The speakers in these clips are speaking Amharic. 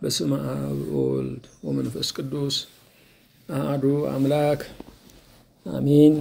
በስመ አብ ወወልድ ወመንፈስ ቅዱስ አሐዱ አምላክ አሚን።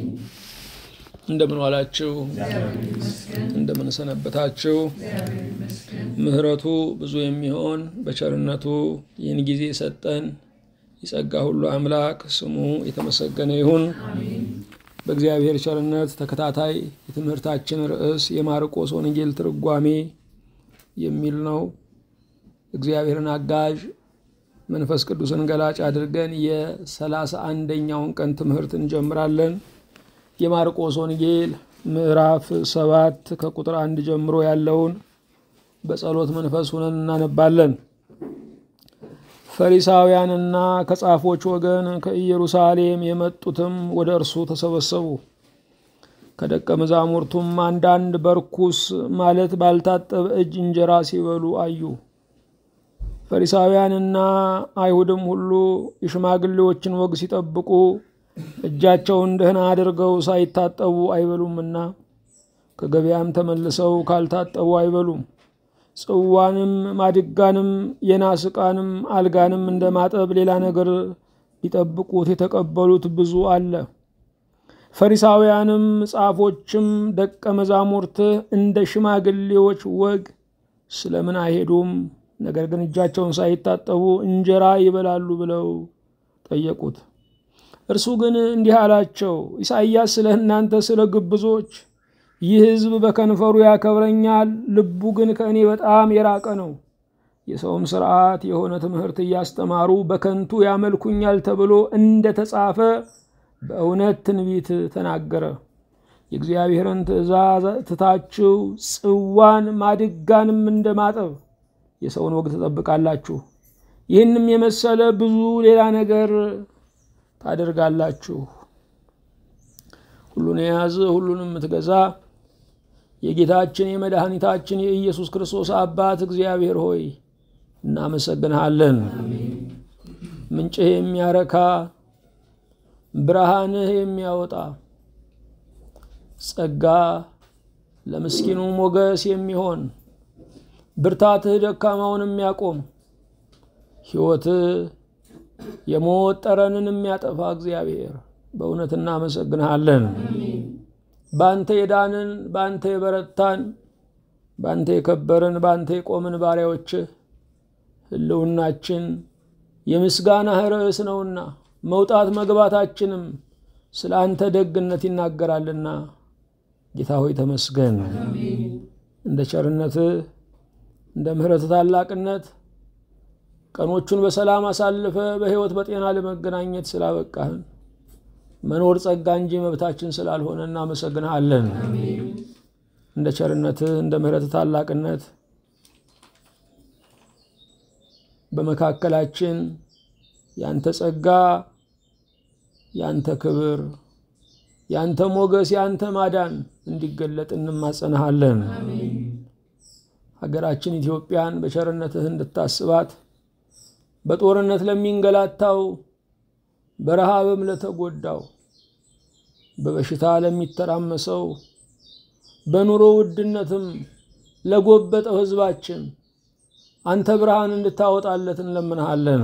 እንደምን ዋላችሁ? እንደምን ሰነበታችሁ? ምሕረቱ ብዙ የሚሆን በቸርነቱ ይህን ጊዜ ሰጠን የጸጋ ሁሉ አምላክ ስሙ የተመሰገነ ይሁን። በእግዚአብሔር ቸርነት ተከታታይ የትምህርታችን ርዕስ የማርቆስ ወንጌል ትርጓሜ የሚል ነው። እግዚአብሔርን አጋዥ መንፈስ ቅዱስን ገላጭ አድርገን የሰላሳ አንደኛውን ቀን ትምህርት እንጀምራለን። የማርቆስ ወንጌል ምዕራፍ ሰባት ከቁጥር አንድ ጀምሮ ያለውን በጸሎት መንፈስ ሆነን እናነባለን። ፈሪሳውያንና ከጻፎች ወገን ከኢየሩሳሌም የመጡትም ወደ እርሱ ተሰበሰቡ። ከደቀ መዛሙርቱም አንዳንድ በርኩስ ማለት ባልታጠበ እጅ እንጀራ ሲበሉ አዩ። ፈሪሳውያንና አይሁድም ሁሉ የሽማግሌዎችን ወግ ሲጠብቁ እጃቸውን ደህና አድርገው ሳይታጠቡ አይበሉምና ከገበያም ተመልሰው ካልታጠቡ አይበሉም። ጽዋንም ማድጋንም የናስ ዕቃንም አልጋንም እንደ ማጠብ ሌላ ነገር ሊጠብቁት የተቀበሉት ብዙ አለ። ፈሪሳውያንም ጻፎችም ደቀ መዛሙርት እንደ ሽማግሌዎች ወግ ስለምን አይሄዱም? ነገር ግን እጃቸውን ሳይታጠቡ እንጀራ ይበላሉ ብለው ጠየቁት። እርሱ ግን እንዲህ አላቸው፣ ኢሳይያስ ስለ እናንተ ስለ ግብዞች ይህ ሕዝብ በከንፈሩ ያከብረኛል፣ ልቡ ግን ከእኔ በጣም የራቀ ነው። የሰውም ሥርዓት የሆነ ትምህርት እያስተማሩ በከንቱ ያመልኩኛል ተብሎ እንደ ተጻፈ በእውነት ትንቢት ተናገረ። የእግዚአብሔርን ትእዛዝ ትታችሁ ጽዋን ማድጋንም እንደማጠብ የሰውን ወግ ትጠብቃላችሁ። ይህንም የመሰለ ብዙ ሌላ ነገር ታደርጋላችሁ። ሁሉን የያዝ ሁሉንም የምትገዛ የጌታችን የመድኃኒታችን የኢየሱስ ክርስቶስ አባት እግዚአብሔር ሆይ እናመሰግንሃለን። ምንጭህ የሚያረካ ብርሃንህ የሚያወጣ ጸጋ ለምስኪኑ ሞገስ የሚሆን ብርታትህ ደካማውን የሚያቆም ሕይወትህ የሞት ጠረንን የሚያጠፋ እግዚአብሔር በእውነት እናመሰግንሃለን። በአንተ የዳንን በአንተ የበረታን በአንተ የከበርን በአንተ የቆምን ባሪያዎችህ ሕልውናችን የምስጋናህ ርዕስ ነውና መውጣት መግባታችንም ስለ አንተ ደግነት ይናገራልና ጌታ ሆይ ተመስገን። እንደ ቸርነትህ እንደ ምሕረትህ ታላቅነት ቀኖቹን በሰላም አሳልፈ በሕይወት በጤና ለመገናኘት ስላበቃህን መኖር ጸጋ እንጂ መብታችን ስላልሆነ እናመሰግንሃለን። እንደ ቸርነትህ እንደ ምሕረትህ ታላቅነት በመካከላችን ያንተ ጸጋ፣ ያንተ ክብር፣ ያንተ ሞገስ፣ ያንተ ማዳን እንዲገለጥ እንማጸንሃለን። ሀገራችን ኢትዮጵያን በቸርነትህ እንድታስባት በጦርነት ለሚንገላታው በረሃብም ለተጎዳው በበሽታ ለሚተራመሰው በኑሮ ውድነትም ለጎበጠው ሕዝባችን አንተ ብርሃን እንድታወጣለት እንለምንሃለን።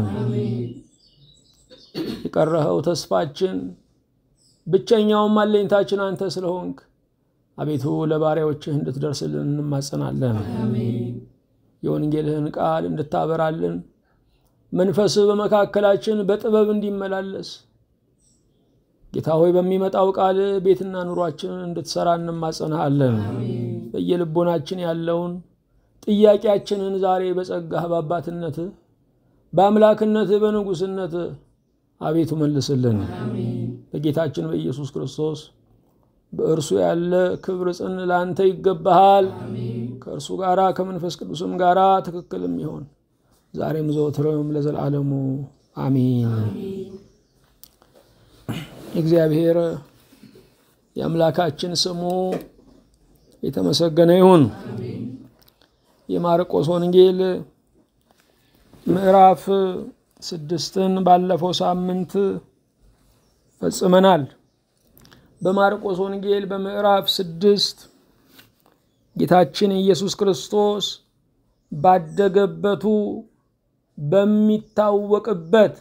የቀረኸው ተስፋችን ብቸኛውም አለኝታችን አንተ ስለሆንክ አቤቱ ለባሪያዎችህ እንድትደርስልን እንማጸናለን። የወንጌልህን ቃል እንድታበራልን መንፈስህ በመካከላችን በጥበብ እንዲመላለስ ጌታ ሆይ በሚመጣው ቃል ቤትና ኑሯችንን እንድትሰራ እንማጸንሃለን። በየልቦናችን ያለውን ጥያቄያችንን ዛሬ በጸጋህ በአባትነትህ በአምላክነትህ በንጉሥነትህ አቤቱ መልስልን። በጌታችን በኢየሱስ ክርስቶስ በእርሱ ያለ ክብር ጽን ለአንተ ይገባሃል። ከእርሱ ጋራ ከመንፈስ ቅዱስም ጋራ ትክክልም ይሆን ዛሬም ዘወትርም ለዘላለሙ አሚን። እግዚአብሔር የአምላካችን ስሙ የተመሰገነ ይሁን። የማርቆስ ወንጌል ምዕራፍ ስድስትን ባለፈው ሳምንት ፈጽመናል። በማርቆስ ወንጌል በምዕራፍ ስድስት ጌታችን ኢየሱስ ክርስቶስ ባደገበቱ በሚታወቅበት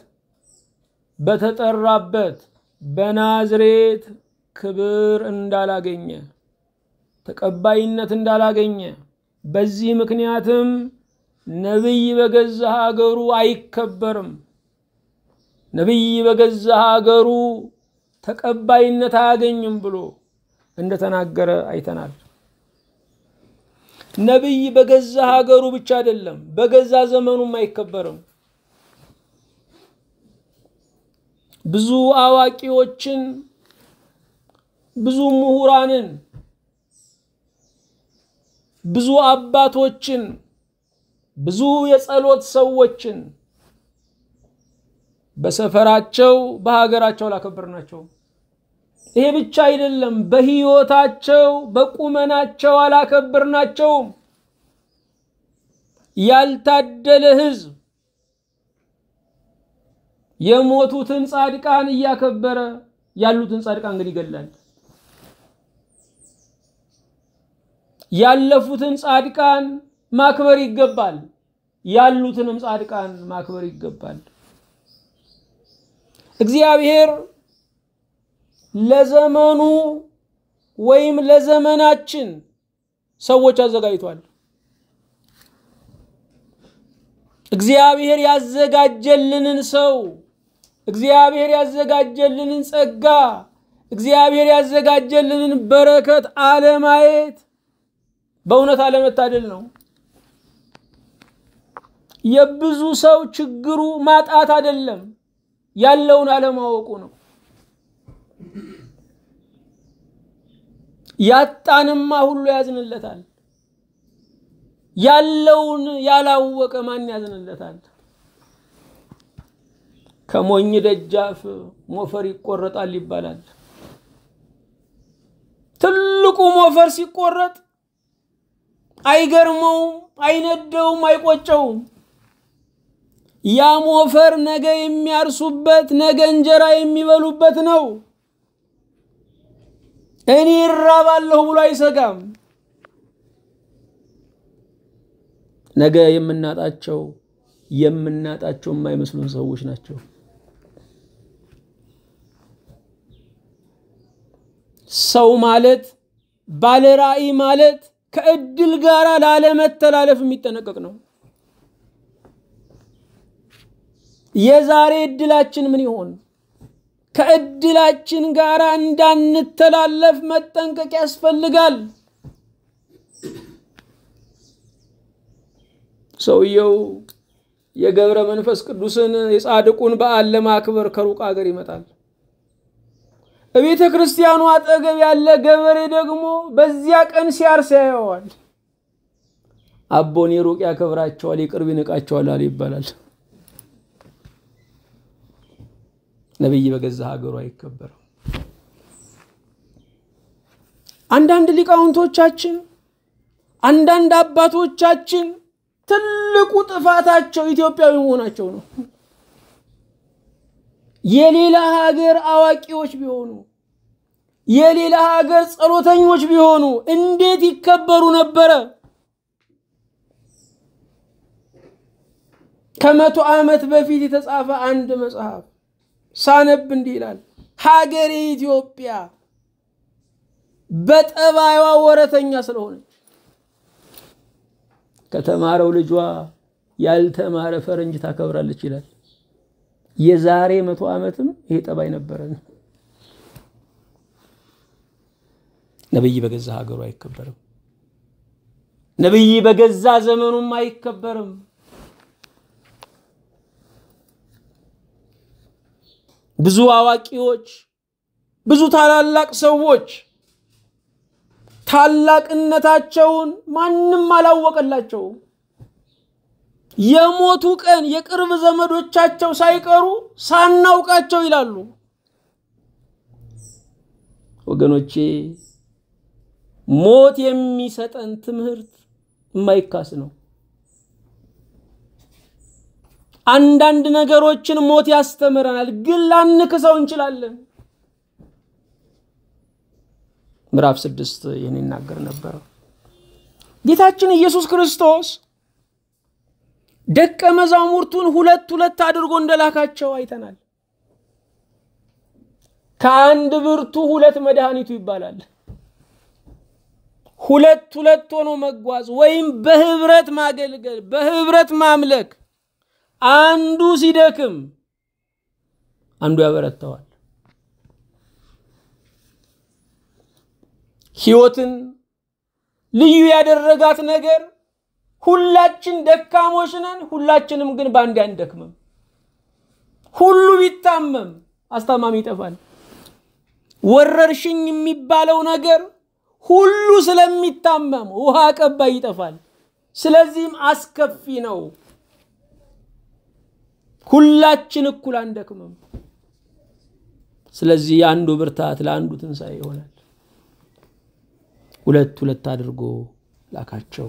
በተጠራበት በናዝሬት ክብር እንዳላገኘ ተቀባይነት እንዳላገኘ በዚህ ምክንያትም ነቢይ በገዛ ሀገሩ አይከበርም፣ ነቢይ በገዛ ሀገሩ ተቀባይነት አያገኝም ብሎ እንደተናገረ አይተናል። ነቢይ በገዛ ሀገሩ ብቻ አይደለም፣ በገዛ ዘመኑም አይከበርም። ብዙ አዋቂዎችን ብዙ ምሁራንን ብዙ አባቶችን ብዙ የጸሎት ሰዎችን በሰፈራቸው በሀገራቸው አላከበርናቸው። ይሄ ብቻ አይደለም፣ በሕይወታቸው በቁመናቸው አላከበርናቸውም። ያልታደለ ሕዝብ የሞቱትን ጻድቃን እያከበረ ያሉትን ጻድቃን ግን ይገላል። ያለፉትን ጻድቃን ማክበር ይገባል። ያሉትንም ጻድቃን ማክበር ይገባል። እግዚአብሔር ለዘመኑ ወይም ለዘመናችን ሰዎች አዘጋጅቷል። እግዚአብሔር ያዘጋጀልንን ሰው እግዚአብሔር ያዘጋጀልንን ጸጋ እግዚአብሔር ያዘጋጀልንን በረከት አለማየት በእውነት አለመታደል ነው። የብዙ ሰው ችግሩ ማጣት አይደለም፣ ያለውን አለማወቁ ነው። ያጣንማ ሁሉ ያዝንለታል። ያለውን ያላወቀ ማን ያዝንለታል? ከሞኝ ደጃፍ ሞፈር ይቆረጣል ይባላል። ትልቁ ሞፈር ሲቆረጥ አይገርመውም፣ አይነደውም፣ አይቆጨውም። ያ ሞፈር ነገ የሚያርሱበት ነገ እንጀራ የሚበሉበት ነው። እኔ እራባለሁ ብሎ አይሰጋም። ነገ የምናጣቸው የምናጣቸው የማይመስሉን ሰዎች ናቸው። ሰው ማለት ባለ ራዕይ ማለት ከእድል ጋር ላለመተላለፍ የሚጠነቀቅ ነው። የዛሬ እድላችን ምን ይሆን? ከእድላችን ጋር እንዳንተላለፍ መጠንቀቅ ያስፈልጋል። ሰውየው የገብረ መንፈስ ቅዱስን የጻድቁን በዓል ለማክበር ከሩቅ ሀገር ይመጣል። በቤተ ክርስቲያኑ አጠገብ ያለ ገበሬ ደግሞ በዚያ ቀን ሲያርስ ያየዋል። አቦን የሩቅ ያከብራቸዋል፣ የቅርብ ይንቃቸዋል አለ ይባላል። ነቢይ በገዛ ሀገሩ አይከበርም። አንዳንድ ሊቃውንቶቻችን፣ አንዳንድ አባቶቻችን ትልቁ ጥፋታቸው ኢትዮጵያዊ መሆናቸው ነው። የሌላ ሀገር አዋቂዎች ቢሆኑ የሌላ ሀገር ጸሎተኞች ቢሆኑ እንዴት ይከበሩ ነበረ? ከመቶ ዓመት በፊት የተጻፈ አንድ መጽሐፍ ሳነብ እንዲህ ይላል። ሀገሬ ኢትዮጵያ በጠባይዋ ወረተኛ ስለሆነች ከተማረው ልጇ ያልተማረ ፈረንጅ ታከብራለች ይላል። የዛሬ መቶ ዓመትም ይሄ ጠባይ ነበረን። ነቢይ በገዛ ሀገሩ አይከበርም። ነቢይ በገዛ ዘመኑም አይከበርም። ብዙ አዋቂዎች፣ ብዙ ታላላቅ ሰዎች ታላቅነታቸውን ማንም አላወቀላቸውም። የሞቱ ቀን የቅርብ ዘመዶቻቸው ሳይቀሩ ሳናውቃቸው ይላሉ። ወገኖቼ ሞት የሚሰጠን ትምህርት የማይካስ ነው። አንዳንድ ነገሮችን ሞት ያስተምረናል፣ ግን ላንክሰው እንችላለን። ምዕራፍ ስድስት ይህን ይናገር ነበር። ጌታችን ኢየሱስ ክርስቶስ ደቀ መዛሙርቱን ሁለት ሁለት አድርጎ እንደላካቸው አይተናል። ከአንድ ብርቱ ሁለት መድኃኒቱ ይባላል። ሁለት ሁለት ሆኖ መጓዝ ወይም በህብረት ማገልገል፣ በህብረት ማምለክ። አንዱ ሲደክም አንዱ ያበረታዋል። ህይወትን ልዩ ያደረጋት ነገር ሁላችን ደካሞች ነን። ሁላችንም ግን በአንድ አንደክምም። ሁሉ ቢታመም አስታማሚ ይጠፋል። ወረርሽኝ የሚባለው ነገር ሁሉ ስለሚታመም ውሃ ቀባይ ይጠፋል። ስለዚህም አስከፊ ነው። ሁላችን እኩል አንደክምም። ስለዚህ የአንዱ ብርታት ለአንዱ ትንሣኤ ይሆናል። ሁለት ሁለት አድርጎ ላካቸው።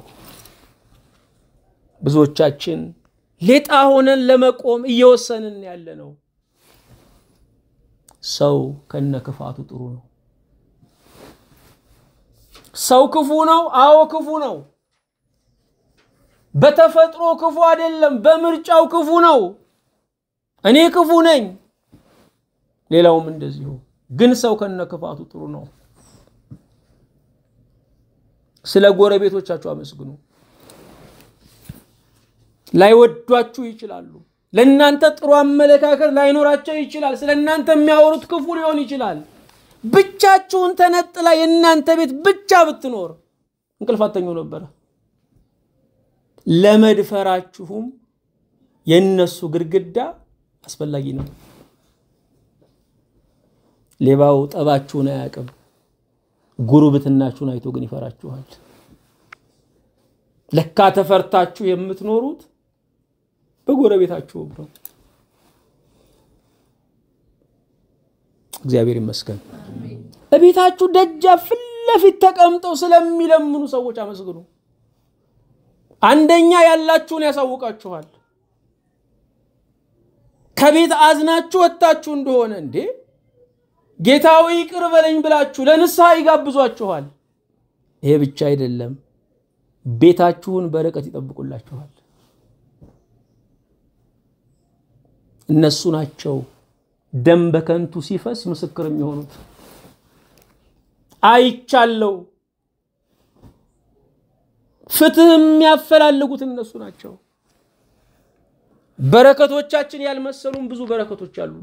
ብዙዎቻችን ሌጣ ሆነን ለመቆም እየወሰንን ያለ ነው። ሰው ከነ ክፋቱ ጥሩ ነው። ሰው ክፉ ነው። አዎ ክፉ ነው። በተፈጥሮ ክፉ አይደለም፣ በምርጫው ክፉ ነው። እኔ ክፉ ነኝ፣ ሌላውም እንደዚሁ። ግን ሰው ከነ ክፋቱ ጥሩ ነው። ስለ ጎረቤቶቻችሁ አመስግኑ። ላይወዷችሁ ይችላሉ። ለእናንተ ጥሩ አመለካከት ላይኖራቸው ይችላል። ስለ እናንተ የሚያወሩት ክፉ ሊሆን ይችላል። ብቻችሁን ተነጥላ የእናንተ ቤት ብቻ ብትኖር እንቅልፍ አተኙ ነበረ። ለመድፈራችሁም የእነሱ ግድግዳ አስፈላጊ ነው። ሌባው ጠባችሁን አያውቅም፣ ጉርብትናችሁን አይቶ ግን ይፈራችኋል። ለካ ተፈርታችሁ የምትኖሩት በጎረቤታችሁም ነው። እግዚአብሔር ይመስገን። እቤታችሁ ደጃፍ ፊት ለፊት ተቀምጠው ስለሚለምኑ ሰዎች አመስግኑ። አንደኛ ያላችሁን ያሳውቃችኋል። ከቤት አዝናችሁ ወጥታችሁ እንደሆነ እንዴ ጌታዊ ይቅር በለኝ ብላችሁ ለንስሐ ይጋብዟችኋል። ይሄ ብቻ አይደለም፣ ቤታችሁን በርቀት ይጠብቁላችኋል። እነሱ ናቸው ደም በከንቱ ሲፈስ ምስክር የሚሆኑት። አይቻለው ፍትህ የሚያፈላልጉት እነሱ ናቸው። በረከቶቻችን ያልመሰሉን ብዙ በረከቶች አሉ።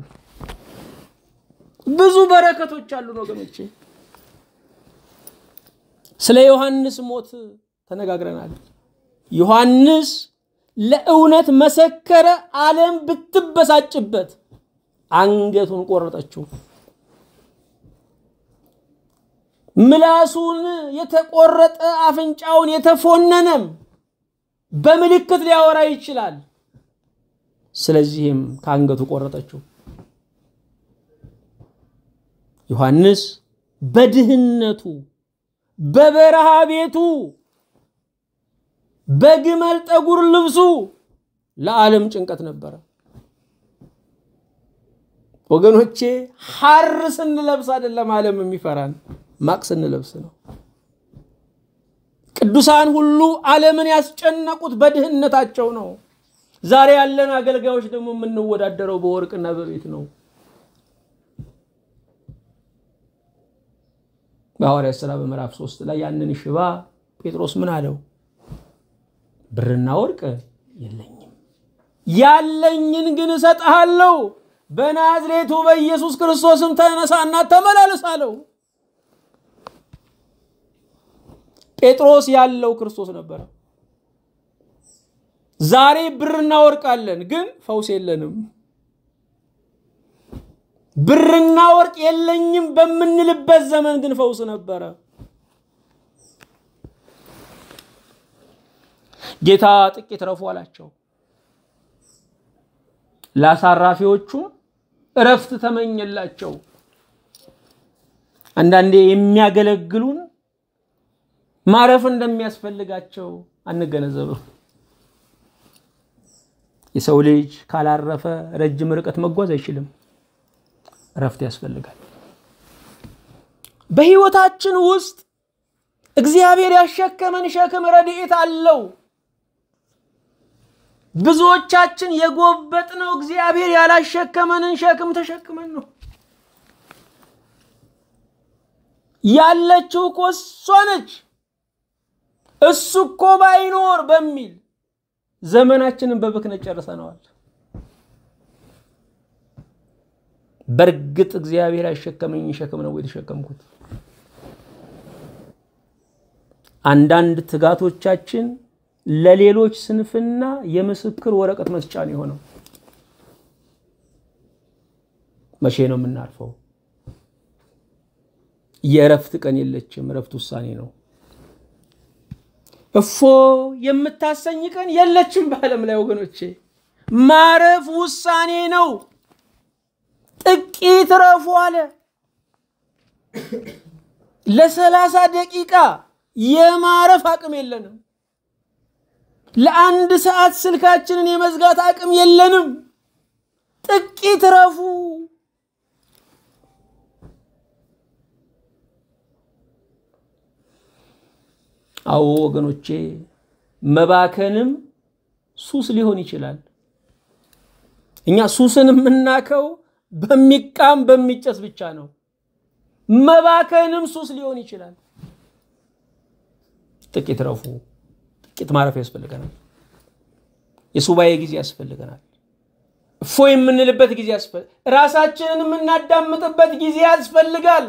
ብዙ በረከቶች አሉን ወገኖቼ። ስለ ዮሐንስ ሞት ተነጋግረናል። ዮሐንስ ለእውነት መሰከረ። ዓለም ብትበሳጭበት አንገቱን ቆረጠችው። ምላሱን የተቆረጠ አፍንጫውን የተፎነነም በምልክት ሊያወራ ይችላል። ስለዚህም ከአንገቱ ቆረጠችው። ዮሐንስ በድህነቱ በበረሃ ቤቱ በግመል ጠጉር ልብሱ ለዓለም ጭንቀት ነበረ። ወገኖቼ ሐር ስንለብስ አይደለም ዓለም የሚፈራን ማቅ ስንለብስ ነው። ቅዱሳን ሁሉ ዓለምን ያስጨነቁት በድህነታቸው ነው። ዛሬ ያለን አገልጋዮች ደግሞ የምንወዳደረው በወርቅና በቤት ነው። በሐዋርያት ሥራ በምዕራፍ ሶስት ላይ ያንን ሽባ ጴጥሮስ ምን አለው? ብርና ወርቅ የለኝም፣ ያለኝን ግን እሰጥሃለሁ። በናዝሬቱ በኢየሱስ ክርስቶስም ተነሳና ተመላለስ አለው። ጴጥሮስ ያለው ክርስቶስ ነበረ። ዛሬ ብርና ወርቅ አለን፣ ግን ፈውስ የለንም። ብርና ወርቅ የለኝም በምንልበት ዘመን ግን ፈውስ ነበረ። ጌታ ጥቂት ረፉ አላቸው። ለአሳራፊዎቹም እረፍት ተመኘላቸው። አንዳንዴ የሚያገለግሉን ማረፍ እንደሚያስፈልጋቸው አንገነዘብም። የሰው ልጅ ካላረፈ ረጅም ርቀት መጓዝ አይችልም። እረፍት ያስፈልጋል። በሕይወታችን ውስጥ እግዚአብሔር ያሸከመን ሸክም ረድኤት አለው። ብዙዎቻችን የጎበጥነው እግዚአብሔር ያላሸከመንን ሸክም ተሸክመን ነው። ያለችው እኮ እሷ ነች። እሱ እኮ ባይኖር በሚል ዘመናችንን በብክነት ጨርሰነዋል። በእርግጥ እግዚአብሔር ያሸከመኝ ሸክም ነው የተሸከምኩት። አንዳንድ ትጋቶቻችን ለሌሎች ስንፍና የምስክር ወረቀት መስጫ ነው የሆነው። መቼ ነው የምናርፈው? የእረፍት ቀን የለችም። እረፍት ውሳኔ ነው። እፎ የምታሰኝ ቀን የለችም በዓለም ላይ ወገኖቼ። ማረፍ ውሳኔ ነው። ጥቂት ረፉ አለ። ለሰላሳ ደቂቃ የማረፍ አቅም የለንም። ለአንድ ሰዓት ስልካችንን የመዝጋት አቅም የለንም። ጥቂት ረፉ። አዎ ወገኖቼ፣ መባከንም ሱስ ሊሆን ይችላል። እኛ ሱስን የምናከው በሚቃም በሚጨስ ብቻ ነው። መባከንም ሱስ ሊሆን ይችላል። ጥቂት ረፉ። ጥቂት ማረፍ ያስፈልገናል። የሱባኤ ጊዜ ያስፈልገናል። እፎ የምንልበት ጊዜ ያስፈልጋል። ራሳችንን የምናዳምጥበት ጊዜ ያስፈልጋል።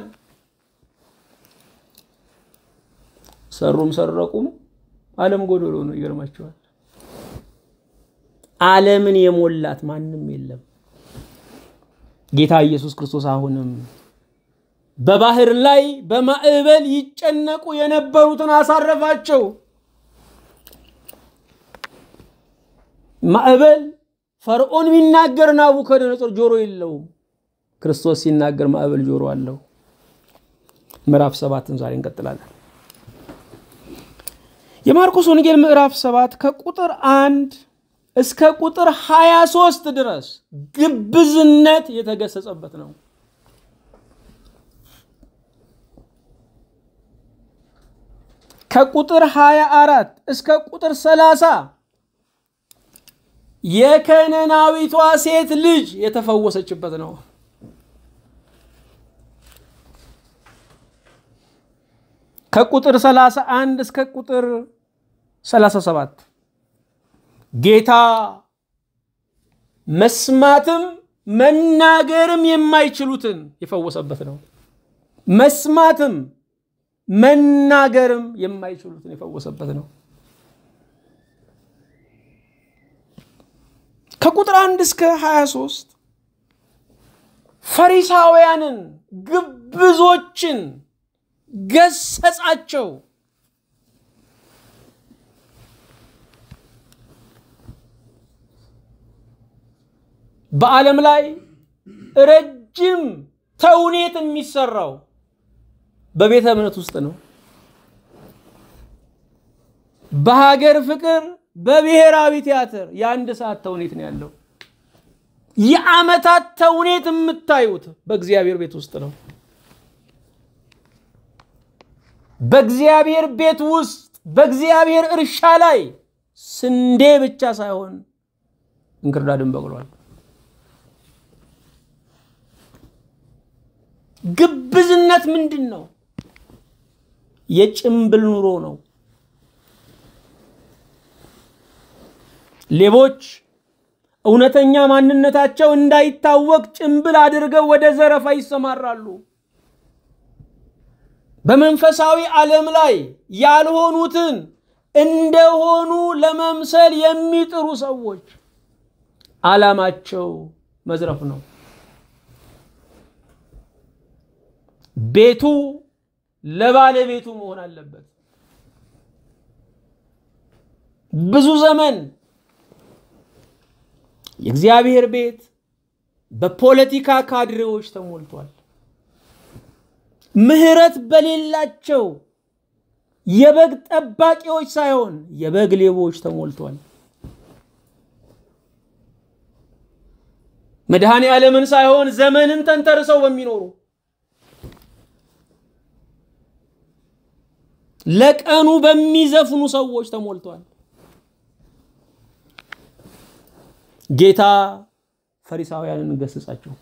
ሰሩም ሰረቁም ዓለም ጎዶሎ ነው። ይገርማቸዋል። ዓለምን የሞላት ማንም የለም። ጌታ ኢየሱስ ክርስቶስ አሁንም በባህር ላይ በማዕበል ይጨነቁ የነበሩትን አሳረፋቸው። ማዕበል ፈርዖን ቢናገር ናቡከደነጾር ጆሮ የለውም። ክርስቶስ ሲናገር ማዕበል ጆሮ አለው። ምዕራፍ ሰባትን ዛሬ እንቀጥላለን። የማርቆስ ወንጌል ምዕራፍ ሰባት ከቁጥር አንድ እስከ ቁጥር 23 ድረስ ግብዝነት የተገሰጸበት ነው። ከቁጥር 24 እስከ ቁጥር 30 የከነናዊቷ ሴት ልጅ የተፈወሰችበት ነው። ከቁጥር 31 እስከ ቁጥር 37 ጌታ መስማትም መናገርም የማይችሉትን የፈወሰበት ነው። መስማትም መናገርም የማይችሉትን የፈወሰበት ነው። ከቁጥር አንድ እስከ 23 ፈሪሳውያንን ግብዞችን ገሰጻቸው። በዓለም ላይ ረጅም ተውኔት የሚሰራው በቤተ እምነት ውስጥ ነው። በሀገር ፍቅር በብሔራዊ ቲያትር የአንድ ሰዓት ተውኔት ነው ያለው። የዓመታት ተውኔት የምታዩት በእግዚአብሔር ቤት ውስጥ ነው። በእግዚአብሔር ቤት ውስጥ በእግዚአብሔር እርሻ ላይ ስንዴ ብቻ ሳይሆን እንክርዳድን በቅሏል። ግብዝነት ምንድን ነው? የጭምብል ኑሮ ነው። ሌቦች እውነተኛ ማንነታቸው እንዳይታወቅ ጭምብል አድርገው ወደ ዘረፋ ይሰማራሉ። በመንፈሳዊ ዓለም ላይ ያልሆኑትን እንደሆኑ ለመምሰል የሚጥሩ ሰዎች ዓላማቸው መዝረፍ ነው። ቤቱ ለባለቤቱ መሆን አለበት። ብዙ ዘመን የእግዚአብሔር ቤት በፖለቲካ ካድሬዎች ተሞልቷል። ምሕረት በሌላቸው የበግ ጠባቂዎች ሳይሆን የበግ ሌቦች ተሞልቷል። መድኃኔ ዓለምን ሳይሆን ዘመንን ተንተርሰው በሚኖሩ ለቀኑ በሚዘፍኑ ሰዎች ተሞልቷል። ጌታ ፈሪሳውያንን ገስጻቸው።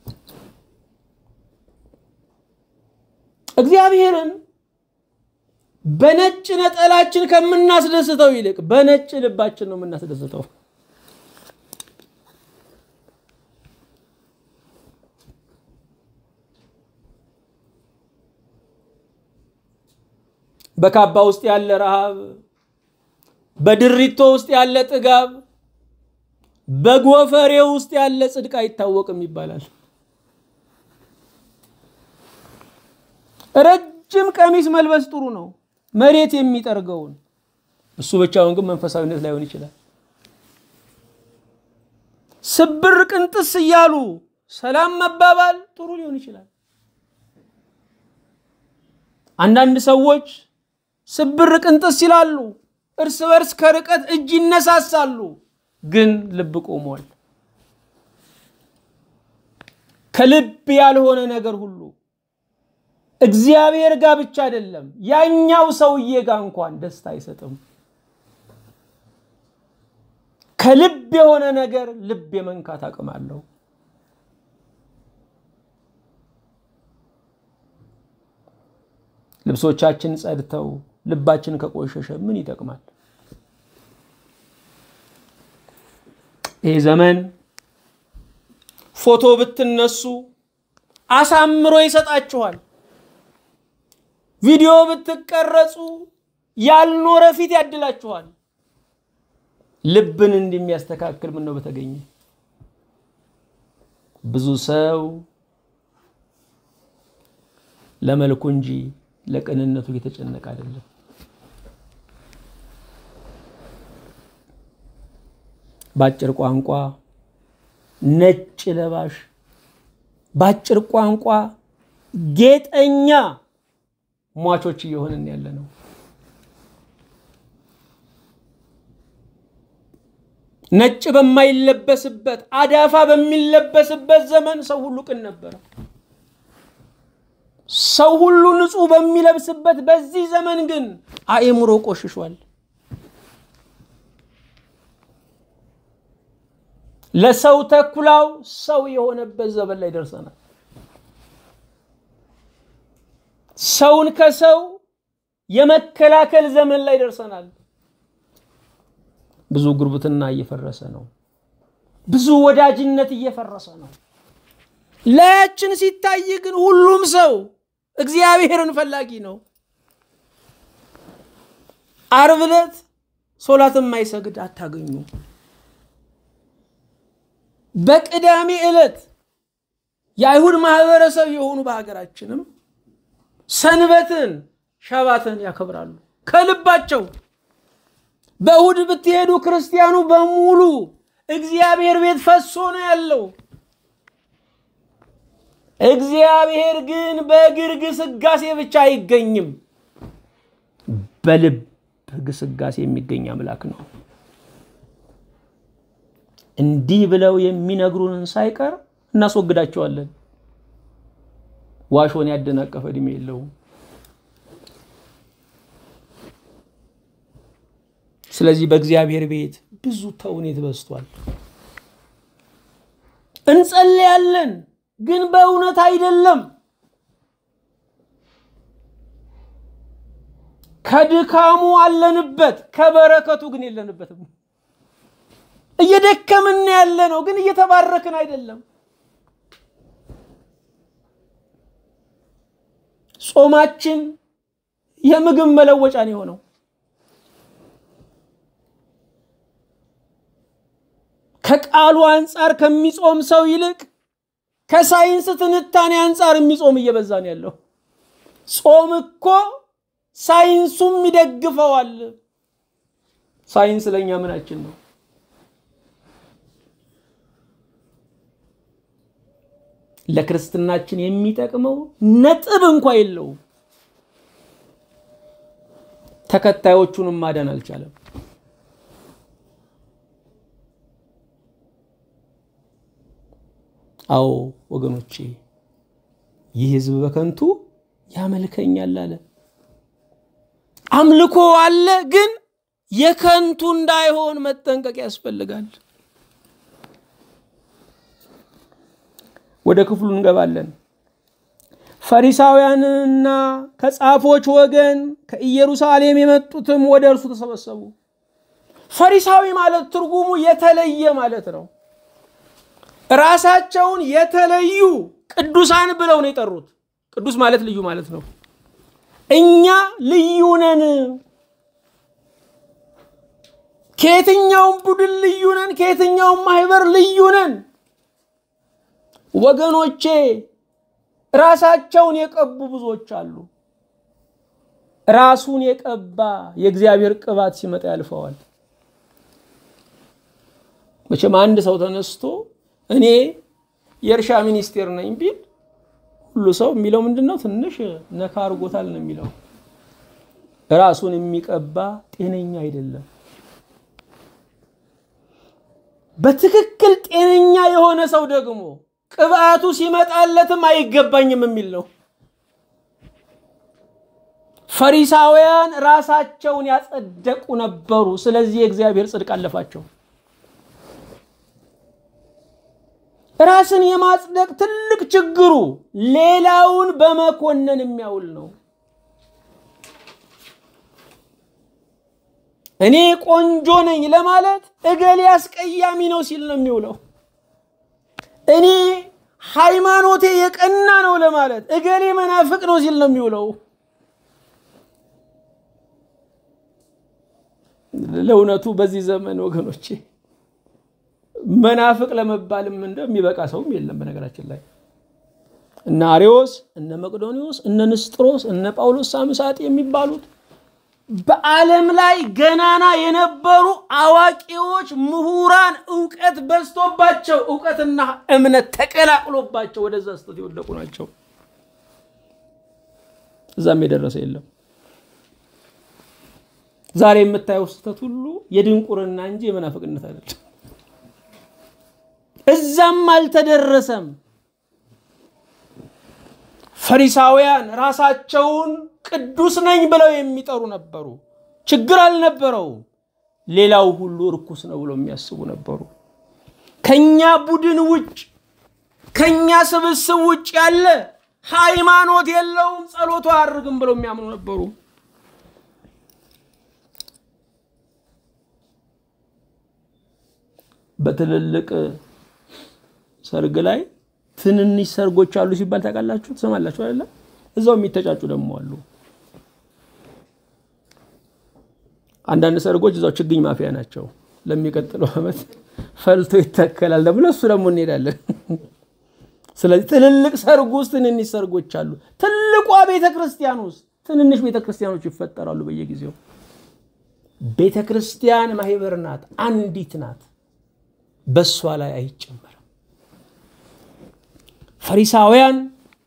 እግዚአብሔርን በነጭ ነጠላችን ከምናስደስተው ይልቅ በነጭ ልባችን ነው የምናስደስተው። በካባ ውስጥ ያለ ረሃብ፣ በድሪቶ ውስጥ ያለ ጥጋብ፣ በጎፈሬ ውስጥ ያለ ጽድቅ አይታወቅም ይባላል። ረጅም ቀሚስ መልበስ ጥሩ ነው፣ መሬት የሚጠርገውን እሱ ብቻውን ግን መንፈሳዊነት ላይሆን ይችላል። ስብር ቅንጥስ እያሉ ሰላም መባባል ጥሩ ሊሆን ይችላል። አንዳንድ ሰዎች ስብር ቅንጥስ ይላሉ፣ እርስ በርስ ከርቀት እጅ ይነሳሳሉ፣ ግን ልብ ቆሟል። ከልብ ያልሆነ ነገር ሁሉ እግዚአብሔር ጋር ብቻ አይደለም ያኛው ሰውዬ ጋር እንኳን ደስታ አይሰጥም። ከልብ የሆነ ነገር ልብ የመንካት አቅም አለው። ልብሶቻችን ጸድተው ልባችን ከቆሸሸ ምን ይጠቅማል? ይህ ዘመን ፎቶ ብትነሱ አሳምሮ ይሰጣችኋል። ቪዲዮ ብትቀረጹ ያልኖረ ፊት ያድላችኋል። ልብን እንደሚያስተካክል ምን ነው በተገኘ። ብዙ ሰው ለመልኩ እንጂ ለቅንነቱ እየተጨነቀ አይደለም። በአጭር ቋንቋ ነጭ ለባሽ፣ በአጭር ቋንቋ ጌጠኛ ሟቾች እየሆንን ያለ ነው። ነጭ በማይለበስበት አዳፋ በሚለበስበት ዘመን ሰው ሁሉ ቅን ነበረ። ሰው ሁሉ ንጹሕ በሚለብስበት በዚህ ዘመን ግን አእምሮ ቆሽሿል። ለሰው ተኩላው ሰው የሆነበት ዘመን ላይ ደርሰናል። ሰውን ከሰው የመከላከል ዘመን ላይ ደርሰናል። ብዙ ጉርብትና እየፈረሰ ነው። ብዙ ወዳጅነት እየፈረሰ ነው። ላያችን ሲታይ ግን ሁሉም ሰው እግዚአብሔርን ፈላጊ ነው። ዓርብ ዕለት ሶላት የማይሰግድ አታገኙ። በቅዳሜ ዕለት የአይሁድ ማህበረሰብ የሆኑ በሀገራችንም ሰንበትን ሸባትን ያከብራሉ ከልባቸው። በእሁድ ብትሄዱ ክርስቲያኑ በሙሉ እግዚአብሔር ቤት ፈሶ ነው ያለው። እግዚአብሔር ግን በእግር ግስጋሴ ብቻ አይገኝም፣ በልብ ግስጋሴ የሚገኝ አምላክ ነው። እንዲህ ብለው የሚነግሩንን ሳይቀር እናስወግዳቸዋለን። ዋሾን ያደናቀፈ ዕድሜ የለውም። ስለዚህ በእግዚአብሔር ቤት ብዙ ተውኔት በዝቷል። እንጸልያለን፣ ግን በእውነት አይደለም። ከድካሙ አለንበት፣ ከበረከቱ ግን የለንበትም። እየደከምን ያለ ነው፣ ግን እየተባረክን አይደለም። ጾማችን የምግብ መለወጫ ነው የሆነው። ከቃሉ አንጻር ከሚጾም ሰው ይልቅ ከሳይንስ ትንታኔ አንጻር የሚጾም እየበዛ ነው ያለው። ጾም እኮ ሳይንሱም ይደግፈዋል። ሳይንስ ለእኛ ምናችን ነው? ለክርስትናችን የሚጠቅመው ነጥብ እንኳ የለውም። ተከታዮቹንም ማዳን አልቻለም። አዎ ወገኖቼ፣ ይህ ሕዝብ በከንቱ ያመልከኛል አለ። አምልኮ አለ፣ ግን የከንቱ እንዳይሆን መጠንቀቅ ያስፈልጋል። ወደ ክፍሉ እንገባለን። ፈሪሳውያንና ከጻፎች ወገን ከኢየሩሳሌም የመጡትም ወደ እርሱ ተሰበሰቡ። ፈሪሳዊ ማለት ትርጉሙ የተለየ ማለት ነው። ራሳቸውን የተለዩ ቅዱሳን ብለው ነው የጠሩት። ቅዱስ ማለት ልዩ ማለት ነው። እኛ ልዩ ነን፣ ከየትኛውም ቡድን ልዩ ነን፣ ከየትኛውም ማህበር ልዩ ነን። ወገኖቼ ራሳቸውን የቀቡ ብዙዎች አሉ። ራሱን የቀባ የእግዚአብሔር ቅባት ሲመጣ ያልፈዋል። መቼም አንድ ሰው ተነስቶ እኔ የእርሻ ሚኒስቴር ነኝ ቢል ሁሉ ሰው የሚለው ምንድን ነው? ትንሽ ነካ አድርጎታል ነው የሚለው። ራሱን የሚቀባ ጤነኛ አይደለም። በትክክል ጤነኛ የሆነ ሰው ደግሞ ቅባቱ ሲመጣለትም አይገባኝም የሚል ነው። ፈሪሳውያን ራሳቸውን ያጸደቁ ነበሩ። ስለዚህ የእግዚአብሔር ጽድቅ አለፋቸው። ራስን የማጽደቅ ትልቅ ችግሩ ሌላውን በመኮነን የሚያውል ነው። እኔ ቆንጆ ነኝ ለማለት እገሌ አስቀያሚ ነው ሲል ነው የሚውለው። እኔ ሃይማኖቴ የቀና ነው ለማለት እገሌ መናፍቅ ነው ሲል ነው የሚውለው። ለእውነቱ በዚህ ዘመን ወገኖቼ መናፍቅ ለመባልም እንደሚበቃ ሰውም የለም። በነገራችን ላይ እነ አሬዎስ፣ እነ መቅዶኒዎስ፣ እነ ንስጥሮስ፣ እነ ጳውሎስ ሳምሳጤ የሚባሉት በዓለም ላይ ገናና የነበሩ አዋቂዎች፣ ምሁራን፣ እውቀት በዝቶባቸው እውቀትና እምነት ተቀላቅሎባቸው ወደዛ ስህተት የወደቁ ናቸው። እዛም የደረሰ የለም። ዛሬ የምታየው ስህተት ሁሉ የድንቁርና እንጂ የመናፍቅነት አይደለም። እዛም አልተደረሰም። ፈሪሳውያን ራሳቸውን ቅዱስ ነኝ ብለው የሚጠሩ ነበሩ። ችግር አልነበረውም። ሌላው ሁሉ እርኩስ ነው ብለው የሚያስቡ ነበሩ። ከኛ ቡድን ውጭ ከኛ ስብስብ ውጭ ያለ ሃይማኖት የለውም፣ ጸሎቱ አያርግም ብለው የሚያምኑ ነበሩ። በትልልቅ ሰርግ ላይ ትንንሽ ሰርጎች አሉ ሲባል ታውቃላችሁ፣ ትሰማላችሁ አይደለ? እዛው የሚተጫጩ ደግሞ አሉ። አንዳንድ ሰርጎች እዛው ችግኝ ማፍያ ናቸው። ለሚቀጥለው ዓመት ፈልቶ ይተከላል ደግሞ ለሱ ደግሞ እንሄዳለን። ስለዚህ ትልልቅ ሰርግ ውስጥ ትንንሽ ሰርጎች አሉ። ትልቋ ቤተ ክርስቲያን ውስጥ ትንንሽ ቤተ ክርስቲያኖች ይፈጠራሉ በየጊዜው። ቤተ ክርስቲያን ማህበር ናት፣ አንዲት ናት። በእሷ ላይ አይጨመርም። ፈሪሳውያን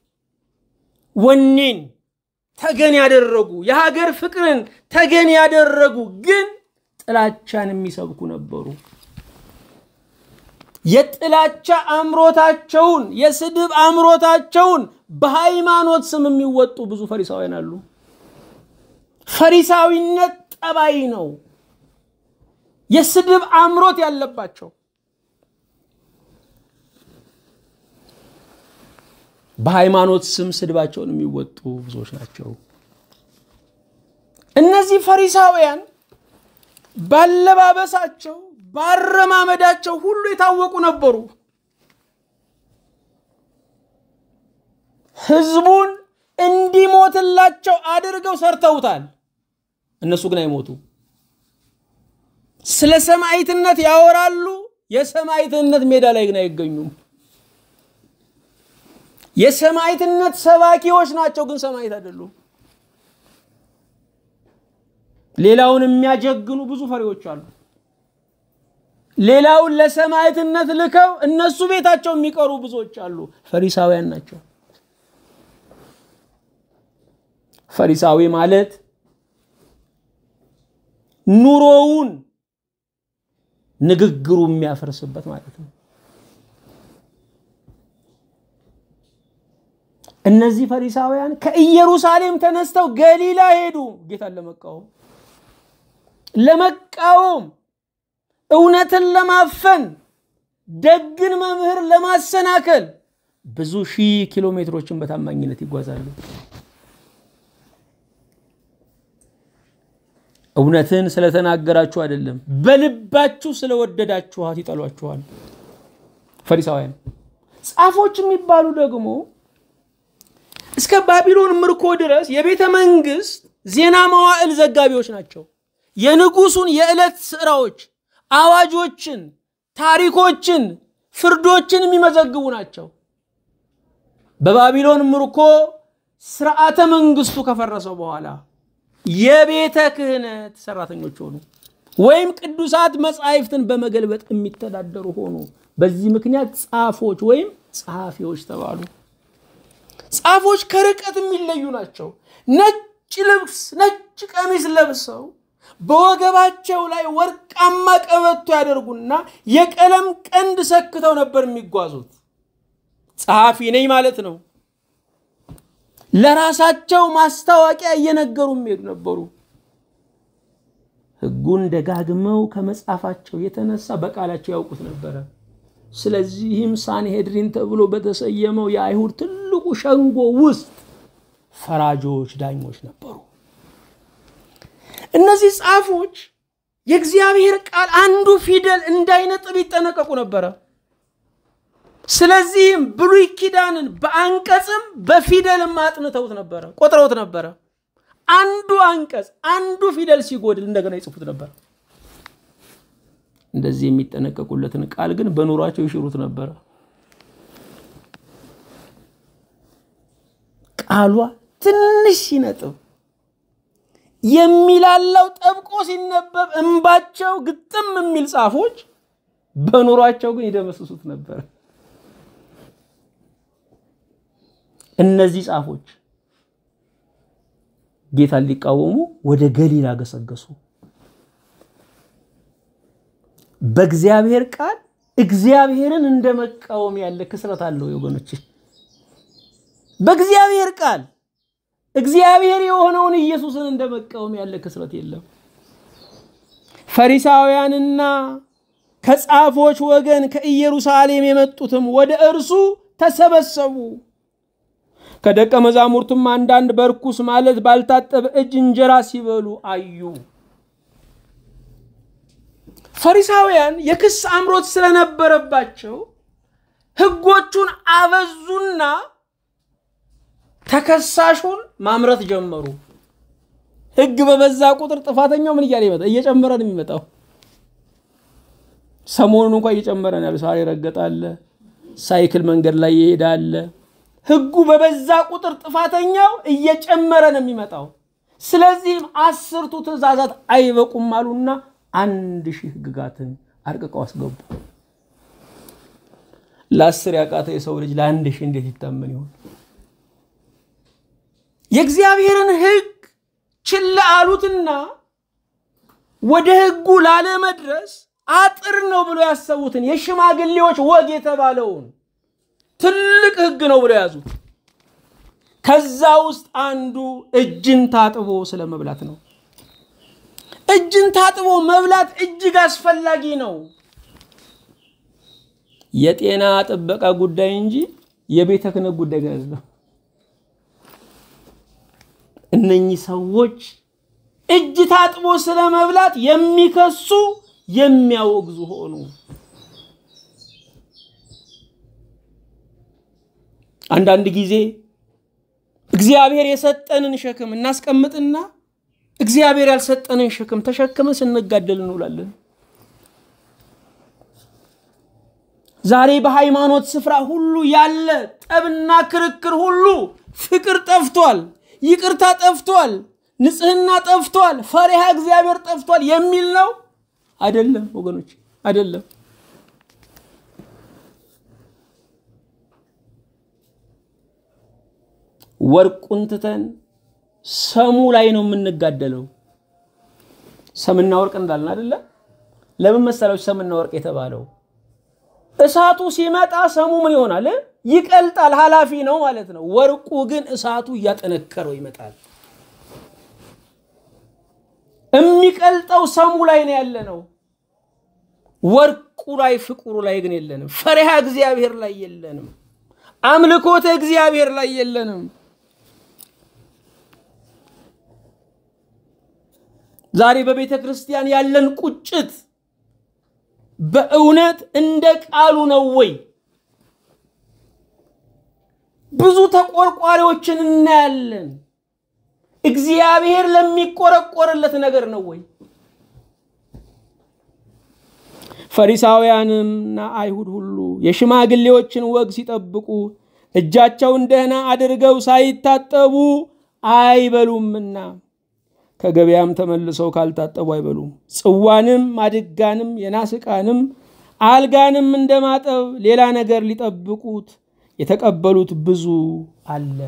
ወኔን ተገን ያደረጉ የሀገር ፍቅርን ተገን ያደረጉ ግን ጥላቻን የሚሰብኩ ነበሩ። የጥላቻ አምሮታቸውን የስድብ አምሮታቸውን በሃይማኖት ስም የሚወጡ ብዙ ፈሪሳውያን አሉ። ፈሪሳዊነት ጠባይ ነው። የስድብ አምሮት ያለባቸው በሃይማኖት ስም ስድባቸውን የሚወጡ ብዙዎች ናቸው። እነዚህ ፈሪሳውያን ባለባበሳቸው፣ ባረማመዳቸው ሁሉ የታወቁ ነበሩ። ህዝቡን እንዲሞትላቸው አድርገው ሰርተውታል። እነሱ ግን አይሞቱ። ስለ ሰማዕትነት ያወራሉ። የሰማዕትነት ሜዳ ላይ ግን አይገኙም። የሰማዕትነት ሰባኪዎች ናቸው፣ ግን ሰማዕት አይደሉም። ሌላውን የሚያጀግኑ ብዙ ፈሪዎች አሉ። ሌላውን ለሰማዕትነት ልከው እነሱ ቤታቸው የሚቀሩ ብዙዎች አሉ። ፈሪሳውያን ናቸው። ፈሪሳዊ ማለት ኑሮውን ንግግሩ የሚያፈርስበት ማለት ነው። እነዚህ ፈሪሳውያን ከኢየሩሳሌም ተነስተው ገሊላ ሄዱ፣ ጌታን ለመቃወም ለመቃወም እውነትን ለማፈን ደግን መምህር ለማሰናከል ብዙ ሺህ ኪሎ ሜትሮችን በታማኝነት ይጓዛሉ። እውነትን ስለተናገራችሁ አይደለም፣ በልባችሁ ስለወደዳችኋት ይጠሏችኋል። ፈሪሳውያን ጻፎች የሚባሉ ደግሞ እስከ ባቢሎን ምርኮ ድረስ የቤተ መንግስት ዜና መዋዕል ዘጋቢዎች ናቸው። የንጉሱን የዕለት ስራዎች፣ አዋጆችን፣ ታሪኮችን፣ ፍርዶችን የሚመዘግቡ ናቸው። በባቢሎን ምርኮ ስርዓተ መንግስቱ ከፈረሰው በኋላ የቤተ ክህነት ሰራተኞች ሆኑ፣ ወይም ቅዱሳት መጻሕፍትን በመገልበጥ የሚተዳደሩ ሆኑ። በዚህ ምክንያት ጻፎች ወይም ጸሐፊዎች ተባሉ። ጻፎች ከርቀት የሚለዩ ናቸው። ነጭ ልብስ፣ ነጭ ቀሚስ ለብሰው በወገባቸው ላይ ወርቃማ ቀበቶ ያደርጉና የቀለም ቀንድ ሰክተው ነበር የሚጓዙት። ጸሐፊ ነኝ ማለት ነው። ለራሳቸው ማስታወቂያ እየነገሩ የሚሄዱ ነበሩ። ሕጉን ደጋግመው ከመጻፋቸው የተነሳ በቃላቸው ያውቁት ነበረ። ስለዚህም ሳንሄድሪን ተብሎ በተሰየመው የአይሁድ ትልቁ ሸንጎ ውስጥ ፈራጆች፣ ዳኞች ነበሩ። እነዚህ ጻፎች የእግዚአብሔር ቃል አንዱ ፊደል እንዳይነጥብ ይጠነቀቁ ነበረ። ስለዚህም ብሉይ ኪዳንን በአንቀጽም በፊደልም አጥንተውት ነበረ፣ ቆጥረውት ነበረ። አንዱ አንቀጽ አንዱ ፊደል ሲጎድል እንደገና ይጽፉት ነበር። እንደዚህ የሚጠነቀቁለትን ቃል ግን በኑሯቸው ይሽሩት ነበረ። ቃሏ ትንሽ ሲነጥብ የሚላላው ጠብቆ ሲነበብ እንባቸው ግጥም የሚል ጻፎች በኑሯቸው ግን ይደመስሱት ነበር። እነዚህ ጻፎች ጌታን ሊቃወሙ ወደ ገሊላ ገሰገሱ። በእግዚአብሔር ቃል እግዚአብሔርን እንደ መቃወም ያለ ክስረት አለው ወገኖች። በእግዚአብሔር ቃል እግዚአብሔር የሆነውን ኢየሱስን እንደ መቃወም ያለ ክስረት የለም። ፈሪሳውያንና ከጻፎች ወገን ከኢየሩሳሌም የመጡትም ወደ እርሱ ተሰበሰቡ። ከደቀ መዛሙርቱም አንዳንድ በርኩስ ማለት ባልታጠበ እጅ እንጀራ ሲበሉ አዩ። ፈሪሳውያን የክስ አምሮት ስለነበረባቸው ሕጎቹን አበዙና ተከሳሹን ማምረት ጀመሩ። ሕግ በበዛ ቁጥር ጥፋተኛው ምን እያለ ይመጣ እየጨመረ ነው የሚመጣው። ሰሞኑን እንኳ እየጨመረ ነው ያሉ። ሳር ይረገጣለ፣ ሳይክል መንገድ ላይ ይሄዳለ። ሕጉ በበዛ ቁጥር ጥፋተኛው እየጨመረ ነው የሚመጣው። ስለዚህም አስርቱ ትእዛዛት አይበቁም አሉና አንድ ሺህ ሕግጋትን አርቅቀው አስገቡ። ለአስር ያቃተ የሰው ልጅ ለአንድ ሺህ እንዴት ይታመን ይሆን? የእግዚአብሔርን ሕግ ችላ አሉትና ወደ ሕጉ ላለመድረስ አጥር ነው ብሎ ያሰቡትን የሽማግሌዎች ወግ የተባለውን ትልቅ ሕግ ነው ብሎ ያዙት። ከዛ ውስጥ አንዱ እጅን ታጥቦ ስለ መብላት ነው። እጅን ታጥቦ መብላት እጅግ አስፈላጊ ነው። የጤና ጥበቃ ጉዳይ እንጂ የቤተ ክህነት ጉዳይ ግን አይደለም። እነኚህ ሰዎች እጅ ታጥቦ ስለ መብላት የሚከሱ የሚያወግዙ ሆኑ። አንዳንድ ጊዜ እግዚአብሔር የሰጠንን ሸክም እናስቀምጥና እግዚአብሔር ያልሰጠንን ሸክም ተሸክመን ስንጋደል እንውላለን። ዛሬ በሃይማኖት ስፍራ ሁሉ ያለ ጠብና ክርክር ሁሉ ፍቅር ጠፍቷል፣ ይቅርታ ጠፍቷል፣ ንጽህና ጠፍቷል፣ ፈሪሃ እግዚአብሔር ጠፍቷል የሚል ነው። አይደለም ወገኖች፣ አይደለም። ወርቁን ትተን ሰሙ ላይ ነው የምንጋደለው። ሰምና ወርቅ እንዳልን አይደለ? ለምን መሰላችሁ ሰምና ወርቅ የተባለው? እሳቱ ሲመጣ ሰሙ ምን ይሆናል? ይቀልጣል፣ ኃላፊ ነው ማለት ነው። ወርቁ ግን እሳቱ እያጠነከረው ይመጣል። የሚቀልጠው ሰሙ ላይ ነው ያለ ነው። ወርቁ ላይ ፍቅሩ ላይ ግን የለንም። ፈሪሃ እግዚአብሔር ላይ የለንም። አምልኮተ እግዚአብሔር ላይ የለንም። ዛሬ በቤተ ክርስቲያን ያለን ቁጭት በእውነት እንደ ቃሉ ነው ወይ? ብዙ ተቆርቋሪዎችን እናያለን። እግዚአብሔር ለሚቆረቆርለት ነገር ነው ወይ? ፈሪሳውያንምና አይሁድ ሁሉ የሽማግሌዎችን ወግ ሲጠብቁ እጃቸውን ደህና አድርገው ሳይታጠቡ አይበሉምና ከገበያም ተመልሰው ካልታጠቡ አይበሉም። ጽዋንም ማድጋንም የናስ ዕቃንም አልጋንም እንደማጠብ ሌላ ነገር ሊጠብቁት የተቀበሉት ብዙ አለ።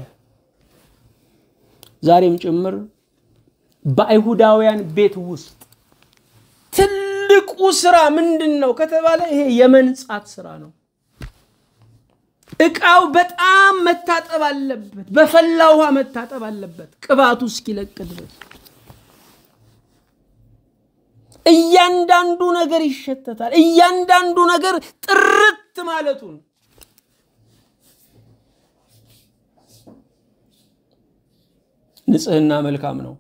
ዛሬም ጭምር በአይሁዳውያን ቤት ውስጥ ትልቁ ስራ ምንድን ነው ከተባለ ይሄ የመንጻት ስራ ነው። ዕቃው በጣም መታጠብ አለበት። በፈላ ውሃ መታጠብ አለበት፣ ቅባቱ እስኪለቅ ድረስ። እያንዳንዱ ነገር ይሸተታል። እያንዳንዱ ነገር ጥርት ማለቱን ንጽህና መልካም ነው።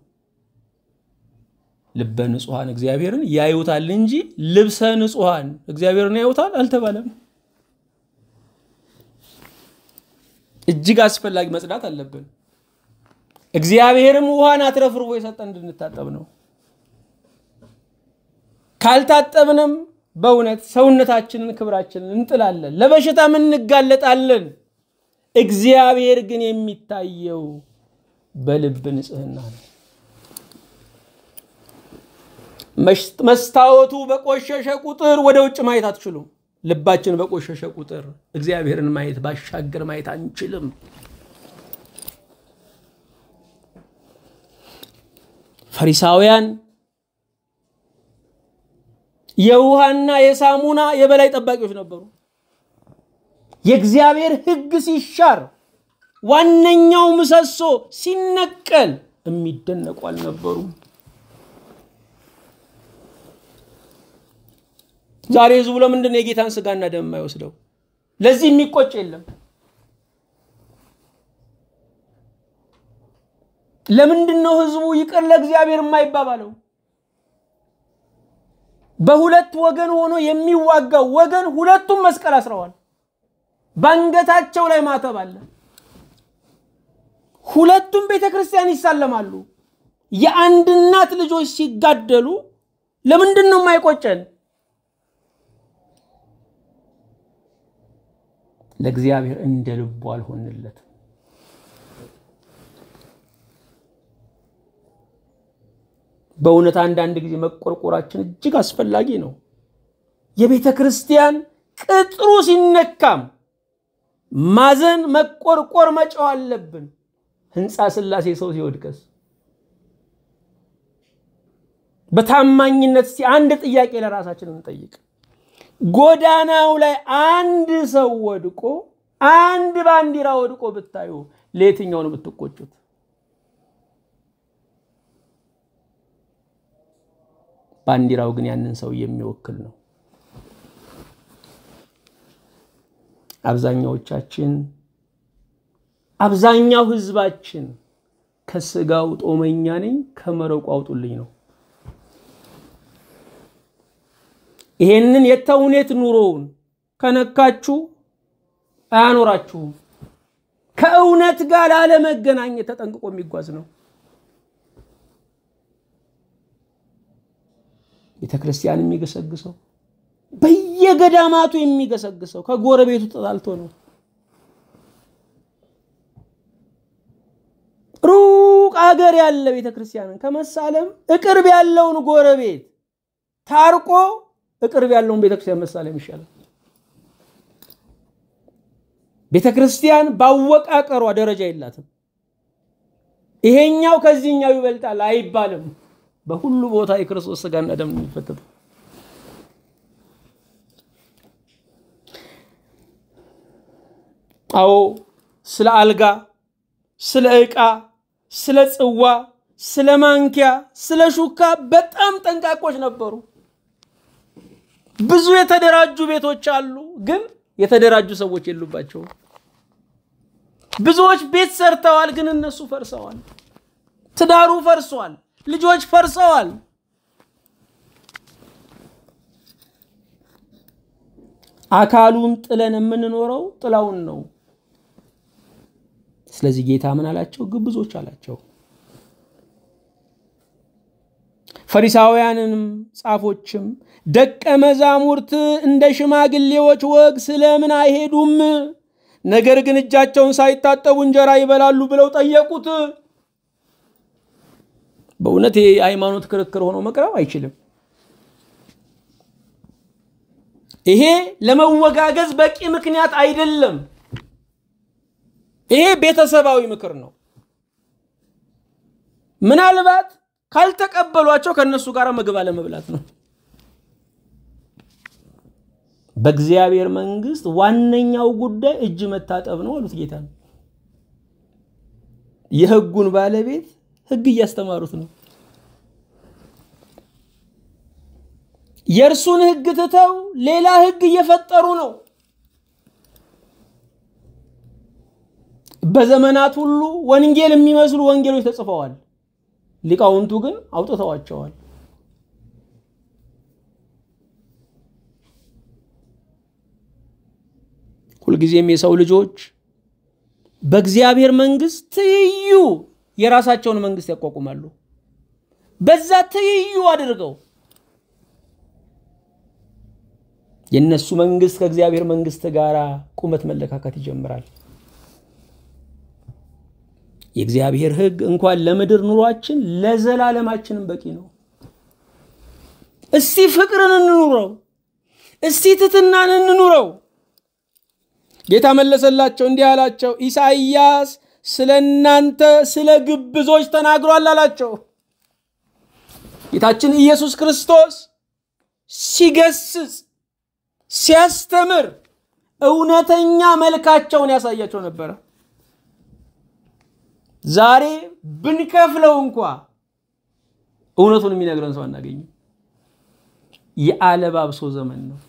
ልበ ንጹሐን እግዚአብሔርን ያዩታል እንጂ ልብሰ ንጹሐን እግዚአብሔርን ያዩታል አልተባለም። እጅግ አስፈላጊ መጽዳት አለብን። እግዚአብሔርም ውሃን አትረፍርፎ የሰጠን እንድንታጠብ ነው። ካልታጠብንም በእውነት ሰውነታችንን ክብራችንን እንጥላለን፣ ለበሽታም እንጋለጣለን። እግዚአብሔር ግን የሚታየው በልብ ንጽህና ነው። መስታወቱ በቆሸሸ ቁጥር ወደ ውጭ ማየት አትችሉም። ልባችን በቆሸሸ ቁጥር እግዚአብሔርን ማየት ባሻገር ማየት አንችልም። ፈሪሳውያን የውሃና የሳሙና የበላይ ጠባቂዎች ነበሩ። የእግዚአብሔር ሕግ ሲሻር ዋነኛው ምሰሶ ሲነቀል የሚደነቁ አልነበሩም። ዛሬ ህዝቡ ለምንድን ነው የጌታን ስጋና ደም የማይወስደው? ለዚህ የሚቆጭ የለም። ለምንድን ነው ህዝቡ ይቅር ለእግዚአብሔር የማይባባለው? በሁለት ወገን ሆኖ የሚዋጋው ወገን ሁለቱም መስቀል አስረዋል። በአንገታቸው ላይ ማተብ አለ። ሁለቱም ቤተ ክርስቲያን ይሳለማሉ። የአንድ እናት ልጆች ሲጋደሉ ለምንድን ነው የማይቆጨን? ለእግዚአብሔር እንደ ልቡ አልሆንለትም። በእውነት አንዳንድ ጊዜ መቆርቆራችን እጅግ አስፈላጊ ነው። የቤተ ክርስቲያን ቅጥሩ ሲነካም ማዘን፣ መቆርቆር፣ መጫው አለብን። ህንፃ ስላሴ ሰው ሲወድቀስ በታማኝነት እስቲ አንድ ጥያቄ ለራሳችን እንጠይቅ። ጎዳናው ላይ አንድ ሰው ወድቆ አንድ ባንዲራ ወድቆ ብታዩ ለየትኛው ነው የምትቆጩት? ባንዲራው ግን ያንን ሰው የሚወክል ነው። አብዛኛዎቻችን አብዛኛው ህዝባችን ከስጋው ጦመኛ ነኝ ከመረቁ አውጡልኝ ነው። ይሄንን የተውኔት ኑሮውን ከነካችሁ አያኖራችሁም። ከእውነት ጋር ላለመገናኘት ተጠንቅቆ የሚጓዝ ነው። ቤተ ክርስቲያን የሚገሰግሰው በየገዳማቱ የሚገሰግሰው ከጎረቤቱ ተጣልቶ ነው። ሩቅ አገር ያለ ቤተ ክርስቲያንን ከመሳለም እቅርብ ያለውን ጎረቤት ታርቆ እቅርብ ያለውን ቤተ ክርስቲያን መሳለም ይሻላል። ቤተ ክርስቲያን ባወቃቀሯ ደረጃ የላትም። ይሄኛው ከዚህኛው ይበልጣል አይባልም። በሁሉ ቦታ የክርስቶስ ስጋና ደም የሚፈተተው አዎ ስለ አልጋ፣ ስለ ዕቃ፣ ስለ ጽዋ፣ ስለ ማንኪያ፣ ስለ ሹካ በጣም ጠንቃቆች ነበሩ። ብዙ የተደራጁ ቤቶች አሉ፣ ግን የተደራጁ ሰዎች የሉባቸውም። ብዙዎች ቤት ሰርተዋል፣ ግን እነሱ ፈርሰዋል። ትዳሩ ፈርሷል፣ ልጆች ፈርሰዋል። አካሉን ጥለን የምንኖረው ጥላውን ነው። ስለዚህ ጌታ ምን አላቸው? ግብዞች አላቸው። ፈሪሳውያንንም ጻፎችም ደቀ መዛሙርት እንደ ሽማግሌዎች ወግ ስለምን አይሄዱም? ነገር ግን እጃቸውን ሳይታጠቡ እንጀራ ይበላሉ ብለው ጠየቁት። በእውነት የሃይማኖት ክርክር ሆኖ መቅረብ አይችልም። ይሄ ለመወጋገዝ በቂ ምክንያት አይደለም። ይሄ ቤተሰባዊ ምክር ነው። ምናልባት ካልተቀበሏቸው ከእነሱ ጋር ምግብ አለመብላት ነው። በእግዚአብሔር መንግስት ዋነኛው ጉዳይ እጅ መታጠብ ነው አሉት ጌታ። የህጉን ባለቤት ህግ እያስተማሩት ነው። የእርሱን ህግ ትተው ሌላ ህግ እየፈጠሩ ነው። በዘመናት ሁሉ ወንጌል የሚመስሉ ወንጌሎች ተጽፈዋል። ሊቃውንቱ ግን አውጥተዋቸዋል። ሁልጊዜም የሰው ልጆች በእግዚአብሔር መንግስት ትይዩ የራሳቸውን መንግስት ያቋቁማሉ። በዛ ትይዩ አድርገው የእነሱ መንግስት ከእግዚአብሔር መንግስት ጋር ቁመት መለካከት ይጀምራል። የእግዚአብሔር ህግ እንኳን ለምድር ኑሯችን ለዘላለማችንም በቂ ነው። እስቲ ፍቅርን እንኑረው፣ እስቲ ትትናን እንኑረው። ጌታ መለሰላቸው እንዲህ አላቸው፣ ኢሳይያስ ስለ እናንተ ስለ ግብዞች ተናግሯል አላቸው። ጌታችን ኢየሱስ ክርስቶስ ሲገስጽ ሲያስተምር እውነተኛ መልካቸውን ያሳያቸው ነበረ። ዛሬ ብንከፍለው እንኳ እውነቱን የሚነግረን ሰው አናገኝም። የአለባብሶ ዘመን ነው።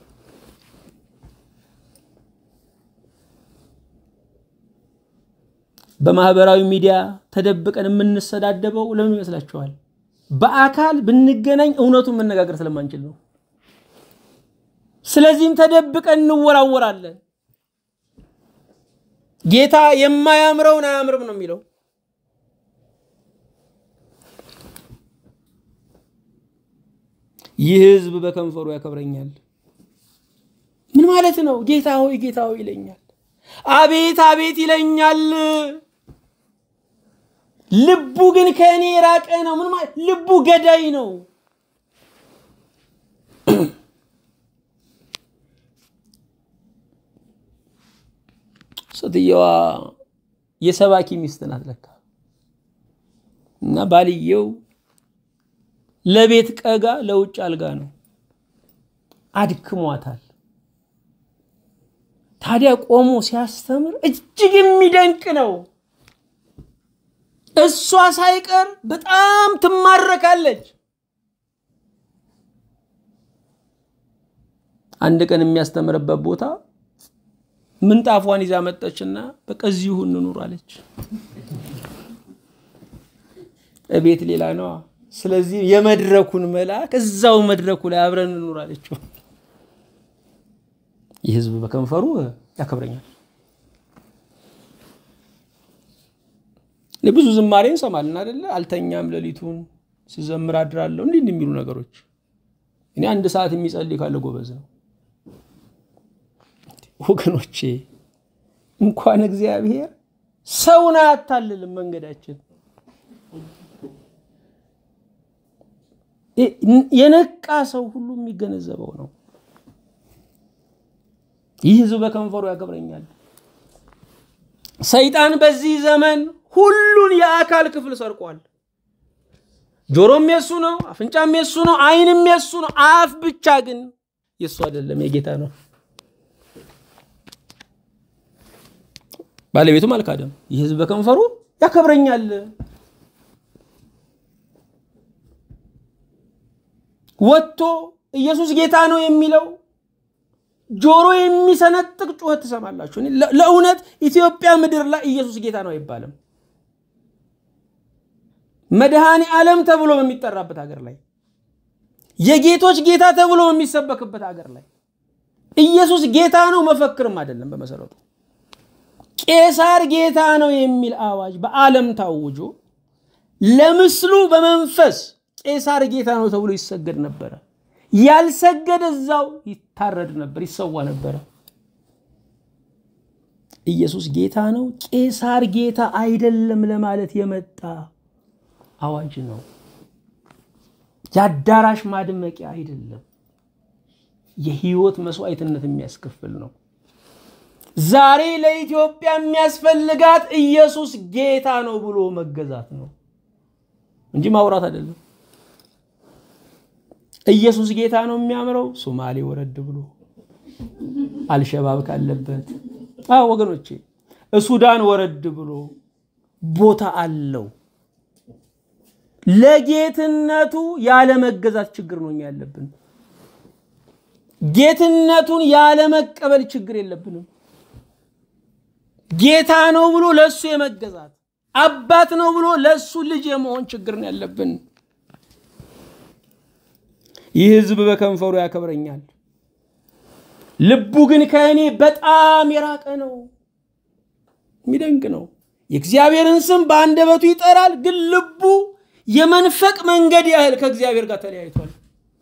በማህበራዊ ሚዲያ ተደብቀን የምንሰዳደበው ለምን ይመስላችኋል? በአካል ብንገናኝ እውነቱን መነጋገር ስለማንችል ነው። ስለዚህም ተደብቀን እንወራወራለን። ጌታ የማያምረውን አያምርም ነው የሚለው። ይህ ሕዝብ በከንፈሩ ያከብረኛል። ምን ማለት ነው? ጌታ ሆይ ጌታ ሆይ ይለኛል፣ አቤት አቤት ይለኛል። ልቡ ግን ከእኔ የራቀ ነው። ምን ማለት ልቡ ገዳይ ነው። ሴትየዋ የሰባኪ ሚስት ናት ለካ እና ባልየው ለቤት ቀጋ ለውጭ አልጋ ነው። አድክሟታል። ታዲያ ቆሞ ሲያስተምር እጅግ የሚደንቅ ነው። እሷ ሳይቀር በጣም ትማረካለች። አንድ ቀን የሚያስተምርበት ቦታ ምንጣፏን ይዛ መጠችና በቃ እዚሁ እንኑር አለች። እቤት ሌላ ነዋ። ስለዚህ የመድረኩን መልአክ እዛው መድረኩ ላይ አብረን እንኑር አለችው። ይህ ህዝብ በከንፈሩ ያከብረኛል። ብዙ ዝማሬ እንሰማለን አደለ? አልተኛም ሌሊቱን ስዘምር አድራለሁ እንዲህ የሚሉ ነገሮች። እኔ አንድ ሰዓት የሚጸልይ ካለ ጎበዝ ነው። ወገኖቼ እንኳን እግዚአብሔር ሰውን አያታልልም መንገዳችን። የነቃ ሰው ሁሉ የሚገነዘበው ነው። ይህ ህዝብ በከንፈሩ ያከብረኛል። ሰይጣን በዚህ ዘመን ሁሉን የአካል ክፍል ሰርቋል። ጆሮም የሱ ነው፣ አፍንጫም የሱ ነው፣ አይንም የሱ ነው። አፍ ብቻ ግን የሱ አይደለም፣ የጌታ ነው። ባለቤቱም አልካደም። ይህ ህዝብ በከንፈሩ ያከብረኛል። ወጥቶ ኢየሱስ ጌታ ነው የሚለው ጆሮ የሚሰነጥቅ ጩኸት ትሰማላችሁ። ለእውነት ኢትዮጵያ ምድር ላይ ኢየሱስ ጌታ ነው አይባልም። መድኃኔ ዓለም ተብሎ በሚጠራበት ሀገር ላይ የጌቶች ጌታ ተብሎ በሚሰበክበት ሀገር ላይ ኢየሱስ ጌታ ነው መፈክርም አይደለም። በመሰረቱ ቄሳር ጌታ ነው የሚል አዋጅ በዓለም ታውጆ ለምስሉ በመንፈስ ቄሳር ጌታ ነው ተብሎ ይሰገድ ነበረ። ያልሰገደ እዛው ይታረድ ነበር፣ ይሰዋ ነበረ። ኢየሱስ ጌታ ነው፣ ቄሳር ጌታ አይደለም ለማለት የመጣ አዋጅ ነው። የአዳራሽ ማድመቂያ አይደለም። የህይወት መስዋዕትነት የሚያስከፍል ነው። ዛሬ ለኢትዮጵያ የሚያስፈልጋት ኢየሱስ ጌታ ነው ብሎ መገዛት ነው እንጂ ማውራት አይደለም። ኢየሱስ ጌታ ነው የሚያምረው ሶማሌ ወረድ ብሎ አልሸባብ ካለበት አዎ ወገኖቼ፣ ሱዳን ወረድ ብሎ ቦታ አለው። ለጌትነቱ ያለመገዛት ችግር ነው እኛ ያለብን። ጌትነቱን ያለመቀበል ችግር የለብንም። ጌታ ነው ብሎ ለእሱ የመገዛት አባት ነው ብሎ ለእሱ ልጅ የመሆን ችግር ነው ያለብን። ይህ ህዝብ በከንፈሩ ያከብረኛል፣ ልቡ ግን ከእኔ በጣም የራቀ ነው። የሚደንቅ ነው። የእግዚአብሔርን ስም በአንደበቱ ይጠራል፣ ግን ልቡ የመንፈቅ መንገድ ያህል ከእግዚአብሔር ጋር ተለያይቷል።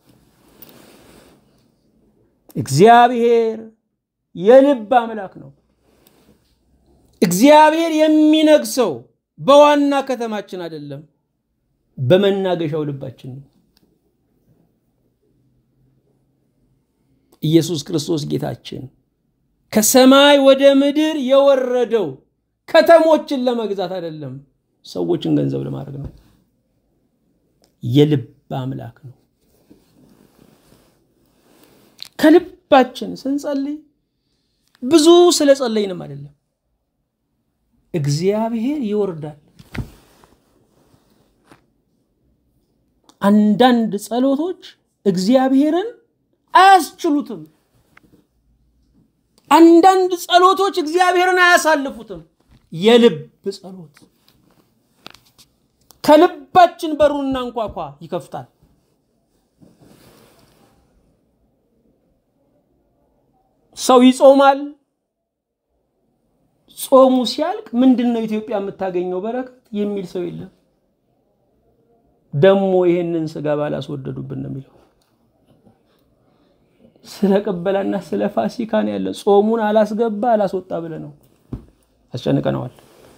እግዚአብሔር የልብ አምላክ ነው። እግዚአብሔር የሚነግሰው በዋና ከተማችን አይደለም፣ በመናገሻው ልባችን ነው። ኢየሱስ ክርስቶስ ጌታችን ከሰማይ ወደ ምድር የወረደው ከተሞችን ለመግዛት አይደለም፣ ሰዎችን ገንዘብ ለማድረግ ነው። የልብ አምላክ ነው። ከልባችን ስንጸልይ ብዙ ስለ ጸለይንም አይደለም፣ እግዚአብሔር ይወርዳል። አንዳንድ ጸሎቶች እግዚአብሔርን አያስችሉትም። አንዳንድ ጸሎቶች እግዚአብሔርን አያሳልፉትም። የልብ ጸሎት ከልባችን በሩና እንኳኳ ይከፍታል። ሰው ይጾማል። ጾሙ ሲያልቅ ምንድን ነው ኢትዮጵያ የምታገኘው በረከት የሚል ሰው የለም። ደግሞ ይህንን ስጋ ባላስወደዱብን ነው የሚለው። ስለ ቅበላና ስለ ፋሲካ ነው ያለ። ጾሙን አላስገባ አላስወጣ ብለ ነው አስጨንቀነዋል።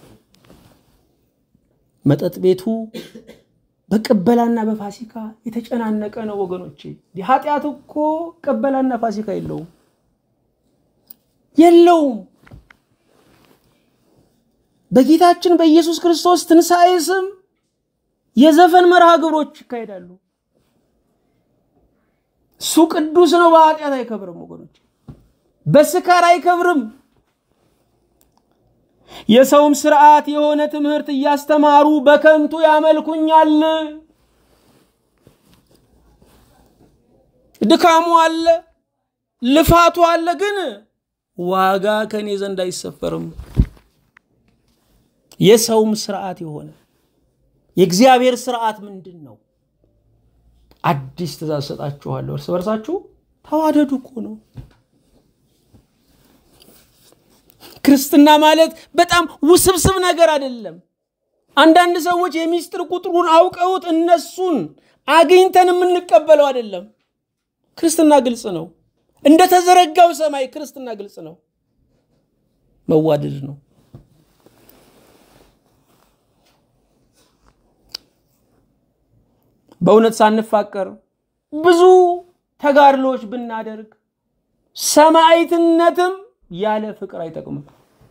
መጠጥ ቤቱ በቅበላና በፋሲካ የተጨናነቀ ነው ወገኖቼ። ኃጢአት እኮ ቅበላና ፋሲካ የለውም የለውም። በጌታችን በኢየሱስ ክርስቶስ ትንሣኤ ስም የዘፈን መርሃ ግብሮች ይካሄዳሉ። እሱ ቅዱስ ነው። በኃጢአት አይከብርም ወገኖች፣ በስካር አይከብርም። የሰውም ስርዓት የሆነ ትምህርት እያስተማሩ በከንቱ ያመልኩኛል። ድካሙ አለ፣ ልፋቱ አለ፣ ግን ዋጋ ከኔ ዘንድ አይሰፈርም። የሰውም ስርዓት የሆነ የእግዚአብሔር ስርዓት ምንድን ነው? አዲስ ትእዛዝ ሰጣችኋለሁ፣ እርስ በርሳችሁ ተዋደዱ እኮ ነው። ክርስትና ማለት በጣም ውስብስብ ነገር አይደለም። አንዳንድ ሰዎች የሚስጥር ቁጥሩን አውቀውት እነሱን አግኝተን የምንቀበለው አይደለም። ክርስትና ግልጽ ነው። እንደተዘረጋው ሰማይ ክርስትና ግልጽ ነው። መዋደድ ነው። በእውነት ሳንፋቀር ብዙ ተጋድሎች ብናደርግ ሰማዕትነትም ያለ ፍቅር አይጠቅምም።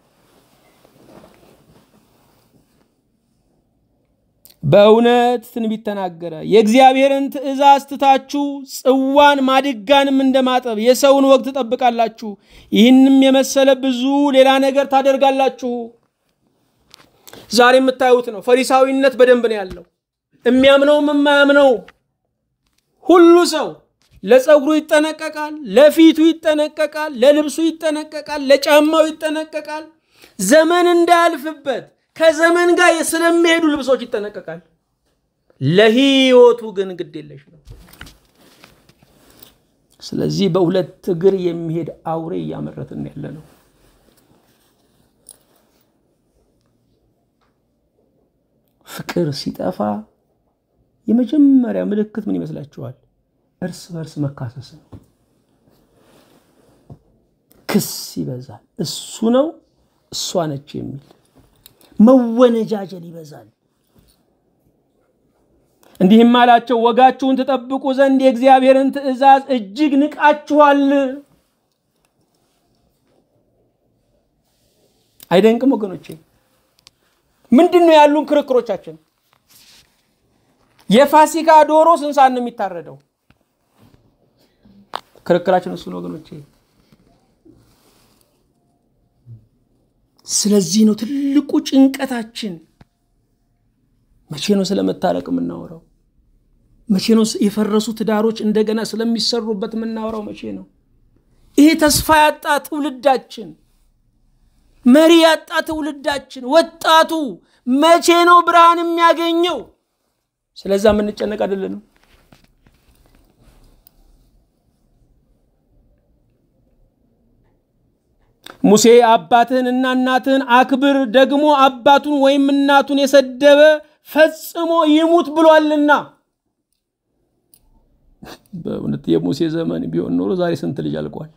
በእውነት ትንቢት ተናገረ። የእግዚአብሔርን ትእዛዝ ትታችሁ ጽዋን ማድጋንም እንደማጠብ የሰውን ወግ ትጠብቃላችሁ፣ ይህንም የመሰለ ብዙ ሌላ ነገር ታደርጋላችሁ። ዛሬ የምታዩት ነው። ፈሪሳዊነት በደንብ ነው ያለው። የሚያምነውም የማያምነው ሁሉ ሰው ለፀጉሩ ይጠነቀቃል፣ ለፊቱ ይጠነቀቃል፣ ለልብሱ ይጠነቀቃል፣ ለጫማው ይጠነቀቃል። ዘመን እንዳያልፍበት ከዘመን ጋር ስለሚሄዱ ልብሶች ይጠነቀቃል። ለህይወቱ ግን ግድ የለሽ ነው። ስለዚህ በሁለት እግር የሚሄድ አውሬ እያመረትን ያለ ነው። ፍቅር ሲጠፋ የመጀመሪያ ምልክት ምን ይመስላችኋል? እርስ በርስ መካሰስ ነው። ክስ ይበዛል። እሱ ነው እሷ ነች የሚል መወነጃጀል ይበዛል። እንዲህም አላቸው፣ ወጋችሁን ትጠብቁ ዘንድ የእግዚአብሔርን ትእዛዝ እጅግ ንቃችኋል። አይደንቅም ወገኖቼ? ምንድን ነው ያሉን ክርክሮቻችን? የፋሲካ ዶሮ ስንት ሰዓት ነው የሚታረደው? ክርክራችን እሱ ነው ወገኖቼ። ስለዚህ ነው ትልቁ ጭንቀታችን። መቼ ነው ስለመታረቅ የምናወራው? መቼ ነው የፈረሱ ትዳሮች እንደገና ስለሚሰሩበት የምናወራው? መቼ ነው ይሄ ተስፋ ያጣ ትውልዳችን፣ መሪ ያጣ ትውልዳችን፣ ወጣቱ መቼ ነው ብርሃን የሚያገኘው? ስለዛ የምንጨነቅ አይደለንም። ሙሴ አባትህንና እናትህን አክብር፣ ደግሞ አባቱን ወይም እናቱን የሰደበ ፈጽሞ ይሙት ብሏልና። በእውነት የሙሴ ዘመን ቢሆን ኖሮ ዛሬ ስንት ልጅ አልቋል።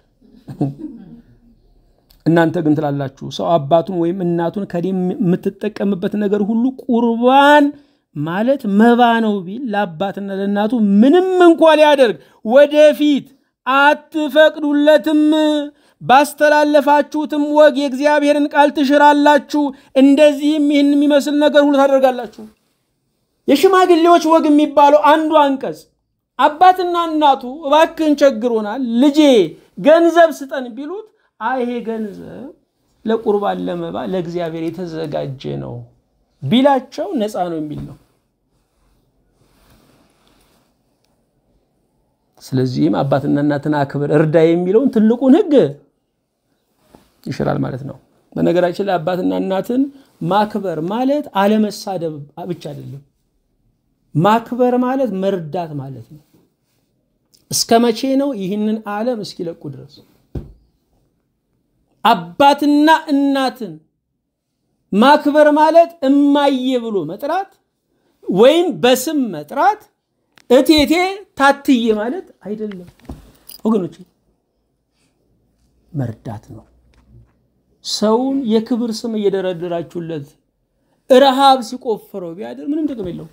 እናንተ ግን ትላላችሁ ሰው አባቱን ወይም እናቱን ከኔ የምትጠቀምበት ነገር ሁሉ ቁርባን ማለት መባ ነው ቢል ለአባትና ለእናቱ ምንም እንኳ ሊያደርግ ወደፊት አትፈቅዱለትም። ባስተላለፋችሁትም ወግ የእግዚአብሔርን ቃል ትሽራላችሁ፣ እንደዚህም ይህን የሚመስል ነገር ሁሉ ታደርጋላችሁ። የሽማግሌዎች ወግ የሚባለው አንዱ አንቀጽ አባትና እናቱ እባክህን ቸግሮናል፣ ልጄ ገንዘብ ስጠን ቢሉት አይ ይሄ ገንዘብ ለቁርባን ለመባ ለእግዚአብሔር የተዘጋጀ ነው ቢላቸው ነፃ ነው የሚል ነው። ስለዚህም አባትና እናትን አክብር እርዳ የሚለውን ትልቁን ሕግ ይሽራል ማለት ነው። በነገራችን ላይ አባትና እናትን ማክበር ማለት አለመሳደብ ብቻ አይደለም። ማክበር ማለት መርዳት ማለት ነው። እስከ መቼ ነው? ይህንን ዓለም እስኪለቁ ድረስ አባትና እናትን ማክበር ማለት እማዬ ብሎ መጥራት ወይም በስም መጥራት እቴቴ ታትዬ ማለት አይደለም ወገኖች፣ መርዳት ነው። ሰውን የክብር ስም እየደረደራችሁለት ረሃብ ሲቆፍረው ቢያድር ምንም ጥቅም የለው።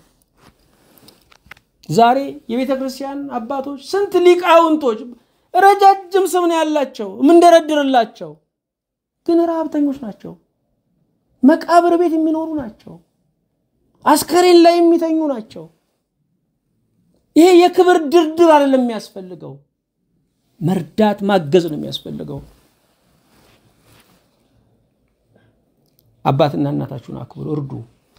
ዛሬ የቤተ ክርስቲያን አባቶች ስንት ሊቃውንቶች ረጃጅም ስም ነው ያላቸው የምንደረድርላቸው፣ ግን ረሃብተኞች ናቸው። መቃብር ቤት የሚኖሩ ናቸው። አስከሬን ላይ የሚተኙ ናቸው። ይሄ የክብር ድርድር አይደለም የሚያስፈልገው፣ መርዳት ማገዝ ነው የሚያስፈልገው። አባትና እናታችሁን አክብሩ፣ እርዱ።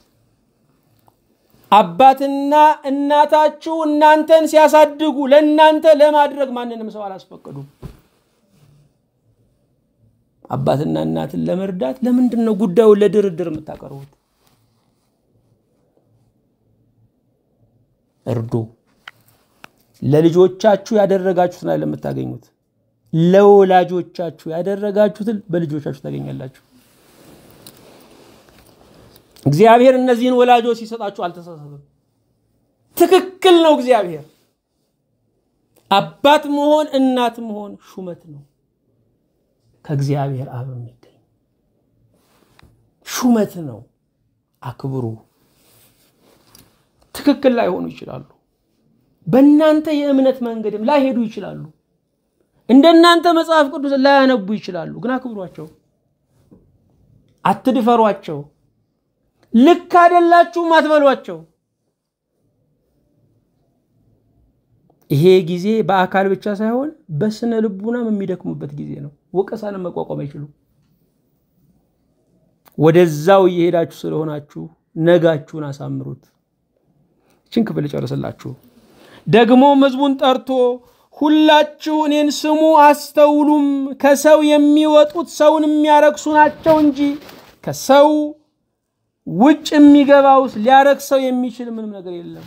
አባትና እናታችሁ እናንተን ሲያሳድጉ ለእናንተ ለማድረግ ማንንም ሰው አላስፈቀዱም። አባትና እናትን ለመርዳት ለምንድን ነው ጉዳዩን ለድርድር የምታቀርቡት? እርዱ። ለልጆቻችሁ ያደረጋችሁትን አይደለም የምታገኙት፣ ለወላጆቻችሁ ያደረጋችሁትን በልጆቻችሁ ታገኛላችሁ። እግዚአብሔር እነዚህን ወላጆች ሲሰጣችሁ አልተሳሳተም። ትክክል ነው። እግዚአብሔር አባት መሆን እናት መሆን ሹመት ነው። ከእግዚአብሔር አብ የሚገኝ ሹመት ነው። አክብሩ። ትክክል ላይሆኑ ይችላሉ። በእናንተ የእምነት መንገድም ላይሄዱ ይችላሉ። እንደናንተ መጽሐፍ ቅዱስ ላያነቡ ይችላሉ። ግን አክብሯቸው፣ አትድፈሯቸው። ልክ አይደላችሁም አትበሏቸው። ይሄ ጊዜ በአካል ብቻ ሳይሆን በስነ ልቡናም የሚደክሙበት ጊዜ ነው። ወቀሳንም መቋቋም አይችሉም። ወደዛው እየሄዳችሁ ስለሆናችሁ ነጋችሁን አሳምሩት። ይችን ክፍል ጨርስላችሁ። ደግሞ ሕዝቡን ጠርቶ ሁላችሁ እኔን ስሙ አስተውሉም። ከሰው የሚወጡት ሰውን የሚያረክሱ ናቸው እንጂ ከሰው ውጭ የሚገባውስ ሊያረክሰው የሚችል ምንም ነገር የለም።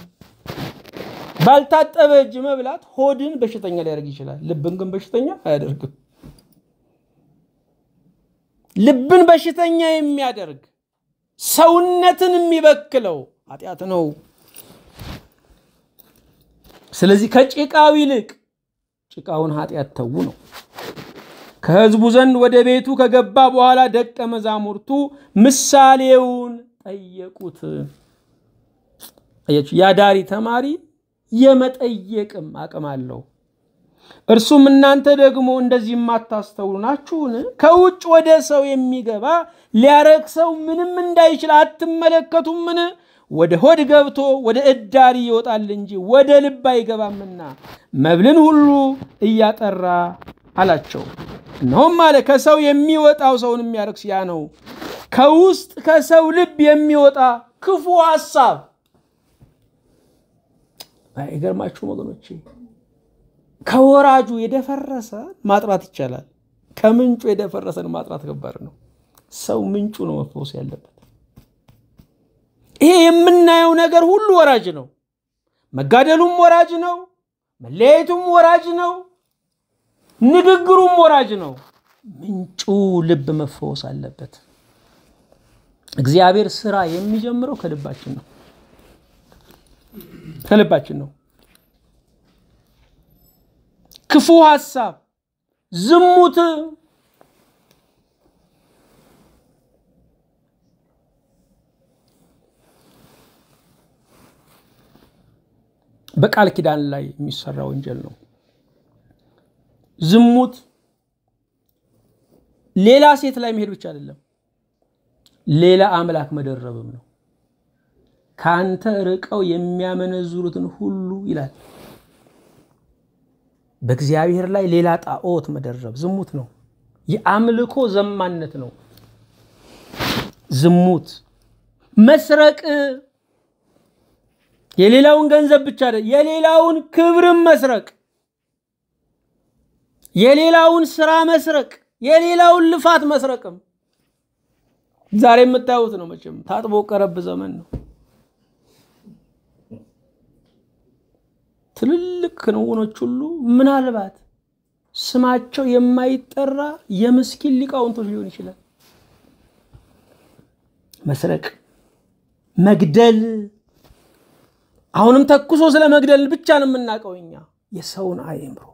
ባልታጠበ እጅ መብላት ሆድን በሽተኛ ሊያደርግ ይችላል። ልብን ግን በሽተኛ አያደርግም። ልብን በሽተኛ የሚያደርግ ሰውነትን የሚበክለው ኃጢአት ነው። ስለዚህ ከጭቃው ይልቅ ጭቃውን ኃጢአት ተዉ ነው። ከሕዝቡ ዘንድ ወደ ቤቱ ከገባ በኋላ ደቀ መዛሙርቱ ምሳሌውን ጠየቁት። ያዳሪ ተማሪ የመጠየቅም አቅም አለው። እርሱም እናንተ ደግሞ እንደዚህ የማታስተውሉ ናችሁን? ከውጭ ወደ ሰው የሚገባ ሊያረክሰው ምንም እንዳይችል አትመለከቱምን? ወደ ሆድ ገብቶ ወደ እዳሪ ይወጣል እንጂ ወደ ልብ አይገባምና መብልን ሁሉ እያጠራ አላቸው። እነሆም አለ ከሰው የሚወጣው ሰውን የሚያረክስ ያ ነው። ከውስጥ ከሰው ልብ የሚወጣ ክፉ ሐሳብ አይገርማችሁም ወገኖቼ? ከወራጁ የደፈረሰ ማጥራት ይቻላል። ከምንጩ የደፈረሰን ማጥራት ከባድ ነው። ሰው ምንጩ ነው መፈወስ ያለበት። ይሄ የምናየው ነገር ሁሉ ወራጅ ነው። መጋደሉም ወራጅ ነው። መለያየቱም ወራጅ ነው። ንግግሩም ወራጅ ነው። ምንጩ ልብ መፈወስ አለበት። እግዚአብሔር ስራ የሚጀምረው ከልባችን ነው። ከልባችን ነው። ክፉ ሐሳብ፣ ዝሙት፣ በቃል ኪዳን ላይ የሚሰራ ወንጀል ነው። ዝሙት ሌላ ሴት ላይ መሄድ ብቻ አይደለም፣ ሌላ አምላክ መደረብም ነው። ከአንተ ርቀው የሚያመነዝሩትን ሁሉ ይላል። በእግዚአብሔር ላይ ሌላ ጣዖት መደረብ ዝሙት ነው። የአምልኮ ዘማነት ነው ዝሙት። መስረቅ የሌላውን ገንዘብ ብቻ አይደለም፣ የሌላውን ክብርም መስረቅ፣ የሌላውን ስራ መስረቅ፣ የሌላውን ልፋት መስረቅም ዛሬ የምታዩት ነው። መቼም ታጥቦ ቀረብ ዘመን ነው። ትልልቅ ክንውኖች ሁሉ ምናልባት ስማቸው የማይጠራ የምስኪን ሊቃውንቶች ሊሆን ይችላል። መስረቅ፣ መግደል አሁንም ተኩሶ ስለ መግደል ብቻ ነው የምናውቀው እኛ። የሰውን አእምሮ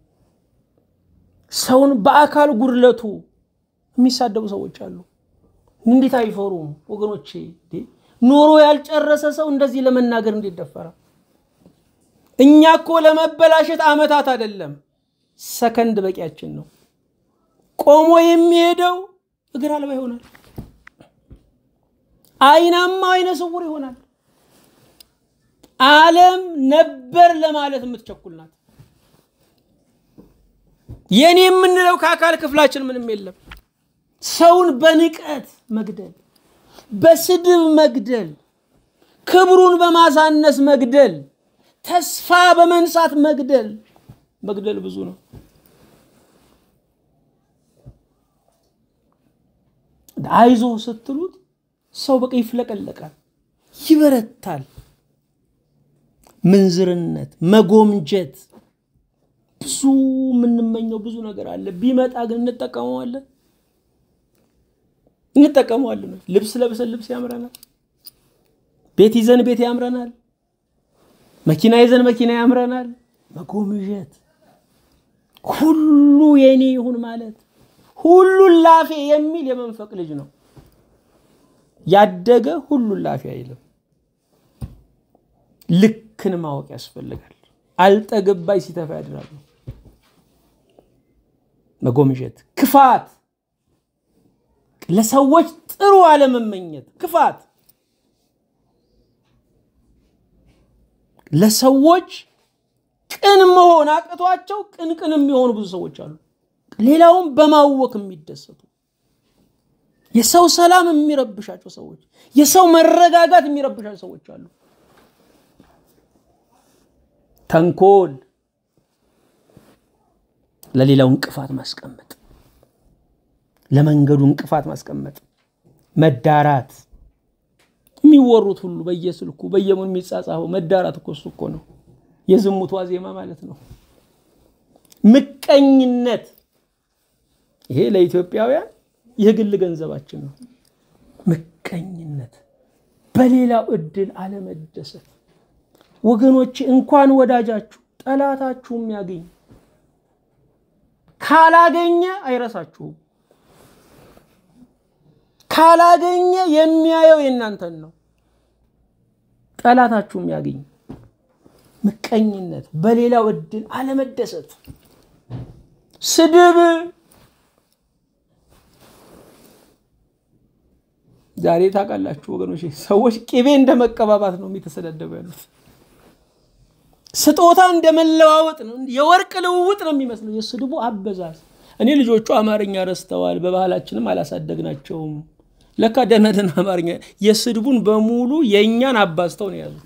ሰውን በአካል ጉድለቱ የሚሳደቡ ሰዎች አሉ። እንዴት አይፈሩም ወገኖቼ? ኖሮ ያልጨረሰ ሰው እንደዚህ ለመናገር እንዴት ደፈራ? እኛ እኮ ለመበላሸት ዓመታት አይደለም ሰከንድ በቂያችን ነው። ቆሞ የሚሄደው እግር አልባ ይሆናል። አይናማ አይነ ስውር ይሆናል። ዓለም ነበር ለማለት የምትቸኩል ናት። የኔ የምንለው ከአካል ክፍላችን ምንም የለም። ሰውን በንቀት መግደል፣ በስድብ መግደል፣ ክብሩን በማሳነስ መግደል፣ ተስፋ በመንሳት መግደል መግደል ብዙ ነው። አይዞ ስትሉት ሰው በቃ ይፍለቀለቃል፣ ይበረታል። ምንዝርነት፣ መጎምጀት፣ ብዙ የምንመኘው ብዙ ነገር አለ። ቢመጣ ግን እንጠቀመዋለን እንጠቀመዋለን። ልብስ ለብሰን ልብስ ያምረናል። ቤት ይዘን ቤት ያምረናል። መኪና ይዘን መኪና ያምረናል። መጎምጀት፣ ሁሉ የኔ ይሁን ማለት፣ ሁሉን ላፌ የሚል የመንፈቅ ልጅ ነው። ያደገ ሁሉን ላፌ አይልም። ልክን ማወቅ ያስፈልጋል። አልጠገባይ ሲተፋ ያድራሉ። መጎምጀት፣ ክፋት፣ ለሰዎች ጥሩ አለመመኘት፣ ክፋት ለሰዎች ቅን መሆን አቅቷቸው ቅን ቅን የሚሆኑ ብዙ ሰዎች አሉ። ሌላውን በማወክ የሚደሰቱ የሰው ሰላም የሚረብሻቸው ሰዎች፣ የሰው መረጋጋት የሚረብሻቸው ሰዎች አሉ። ተንኮል፣ ለሌላው እንቅፋት ማስቀመጥ፣ ለመንገዱ እንቅፋት ማስቀመጥ፣ መዳራት የሚወሩት ሁሉ በየስልኩ በየሙን የሚጻጻፈው መዳራት እኮ እሱ እኮ ነው የዝሙቷ ዜማ ማለት ነው። ምቀኝነት፣ ይሄ ለኢትዮጵያውያን የግል ገንዘባችን ነው። ምቀኝነት፣ በሌላው እድል አለመደሰት። ወገኖች እንኳን ወዳጃችሁ ጠላታችሁም ያገኝ ካላገኘ አይረሳችሁም። ካላገኘ የሚያየው የእናንተን ነው። ጠላታችሁም ያገኝ ምቀኝነት፣ በሌላው እድል አለመደሰት፣ ስድብ። ዛሬ ታውቃላችሁ ወገኖች፣ ሰዎች ቅቤ እንደ መቀባባት ነው የተሰዳደቡ ያሉት። ስጦታ እንደ መለዋወጥ ነው፣ የወርቅ ልውውጥ ነው የሚመስለው የስድቡ አበዛዝ። እኔ ልጆቹ አማርኛ ረስተዋል፣ በባህላችንም አላሳደግናቸውም። ለካ ደህና ደህና አማርኛ የስድቡን በሙሉ የእኛን አባዝተው ነው የያዙት።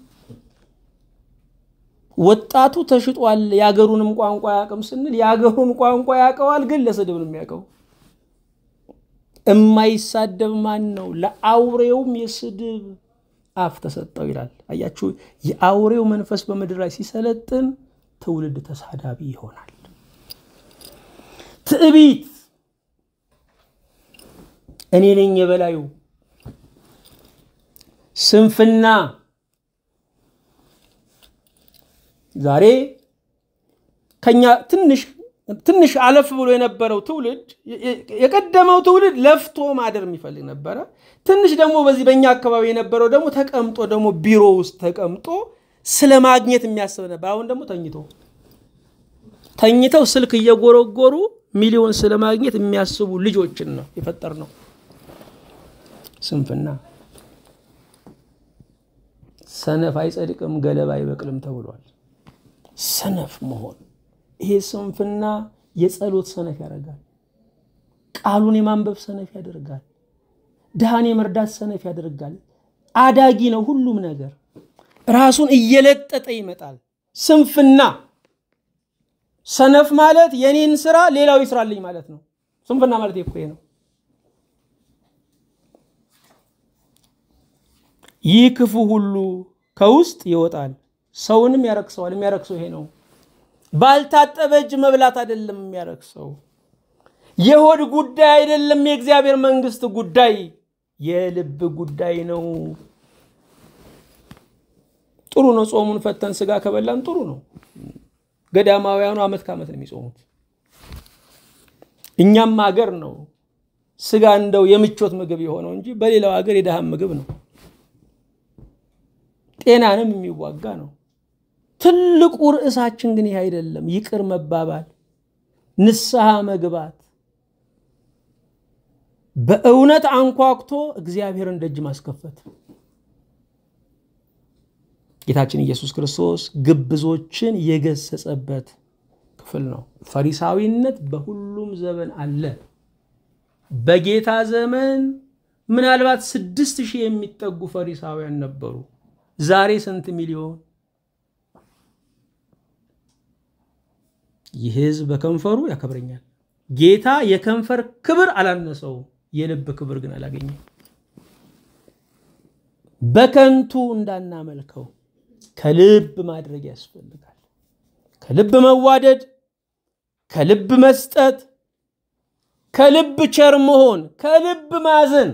ወጣቱ ተሽጧል፣ የአገሩንም ቋንቋ ያቅም ስንል የአገሩን ቋንቋ ያውቀዋል፣ ግን ለስድብ ነው የሚያውቀው። እማይሳደብ ማን ነው? ለአውሬውም የስድብ አፍ ተሰጠው ይላል። አያችሁ፣ የአውሬው መንፈስ በምድር ላይ ሲሰለጥን ትውልድ ተሳዳቢ ይሆናል። ትዕቢት፣ እኔ ነኝ የበላዩ፣ ስንፍና ዛሬ ከኛ ትንሽ ትንሽ አለፍ ብሎ የነበረው ትውልድ የቀደመው ትውልድ ለፍቶ ማደር የሚፈልግ ነበረ። ትንሽ ደግሞ በዚህ በእኛ አካባቢ የነበረው ደግሞ ተቀምጦ ደግሞ ቢሮ ውስጥ ተቀምጦ ስለ ማግኘት የሚያስብ ነበር። አሁን ደግሞ ተኝቶ ተኝተው ስልክ እየጎረጎሩ ሚሊዮን ስለ ማግኘት የሚያስቡ ልጆችን ነው የፈጠር ነው። ስንፍና ሰነፍ አይጸድቅም ገለባ አይበቅልም ተብሏል። ሰነፍ መሆን ይሄ ስንፍና የጸሎት ሰነፍ ያደርጋል። ቃሉን የማንበብ ሰነፍ ያደርጋል። ድሃን የመርዳት ሰነፍ ያደርጋል። አዳጊ ነው ሁሉም ነገር ራሱን እየለጠጠ ይመጣል። ስንፍና ሰነፍ ማለት የኔን ስራ ሌላው ይስራልኝ ማለት ነው። ስንፍና ማለት እኮ ይሄ ነው። ይህ ክፉ ሁሉ ከውስጥ ይወጣል፣ ሰውንም ያረክሰዋል። የሚያረክሰው ይሄ ነው። ባልታጠበ እጅ መብላት አይደለም የሚያረክሰው። የሆድ ጉዳይ አይደለም የእግዚአብሔር መንግስት ጉዳይ፣ የልብ ጉዳይ ነው። ጥሩ ነው። ጾሙን ፈተን ስጋ ከበላን ጥሩ ነው። ገዳማውያኑ ዓመት ከዓመት ነው የሚጾሙት። እኛም ሀገር ነው ስጋ እንደው የምቾት ምግብ የሆነው እንጂ በሌላው ሀገር የድሃም ምግብ ነው። ጤናንም የሚዋጋ ነው። ትልቁ ርዕሳችን ግን ይህ አይደለም። ይቅር መባባል፣ ንስሐ መግባት፣ በእውነት አንኳኩቶ እግዚአብሔርን ደጅ ማስከፈት። ጌታችን ኢየሱስ ክርስቶስ ግብዞችን የገሰጸበት ክፍል ነው። ፈሪሳዊነት በሁሉም ዘመን አለ። በጌታ ዘመን ምናልባት ስድስት ሺህ የሚጠጉ ፈሪሳውያን ነበሩ። ዛሬ ስንት ሚሊዮን? ይህ ሕዝብ በከንፈሩ ያከብረኛል። ጌታ የከንፈር ክብር አላነሰው፣ የልብ ክብር ግን አላገኘም። በከንቱ እንዳናመልከው ከልብ ማድረግ ያስፈልጋል። ከልብ መዋደድ፣ ከልብ መስጠት፣ ከልብ ቸር መሆን፣ ከልብ ማዘን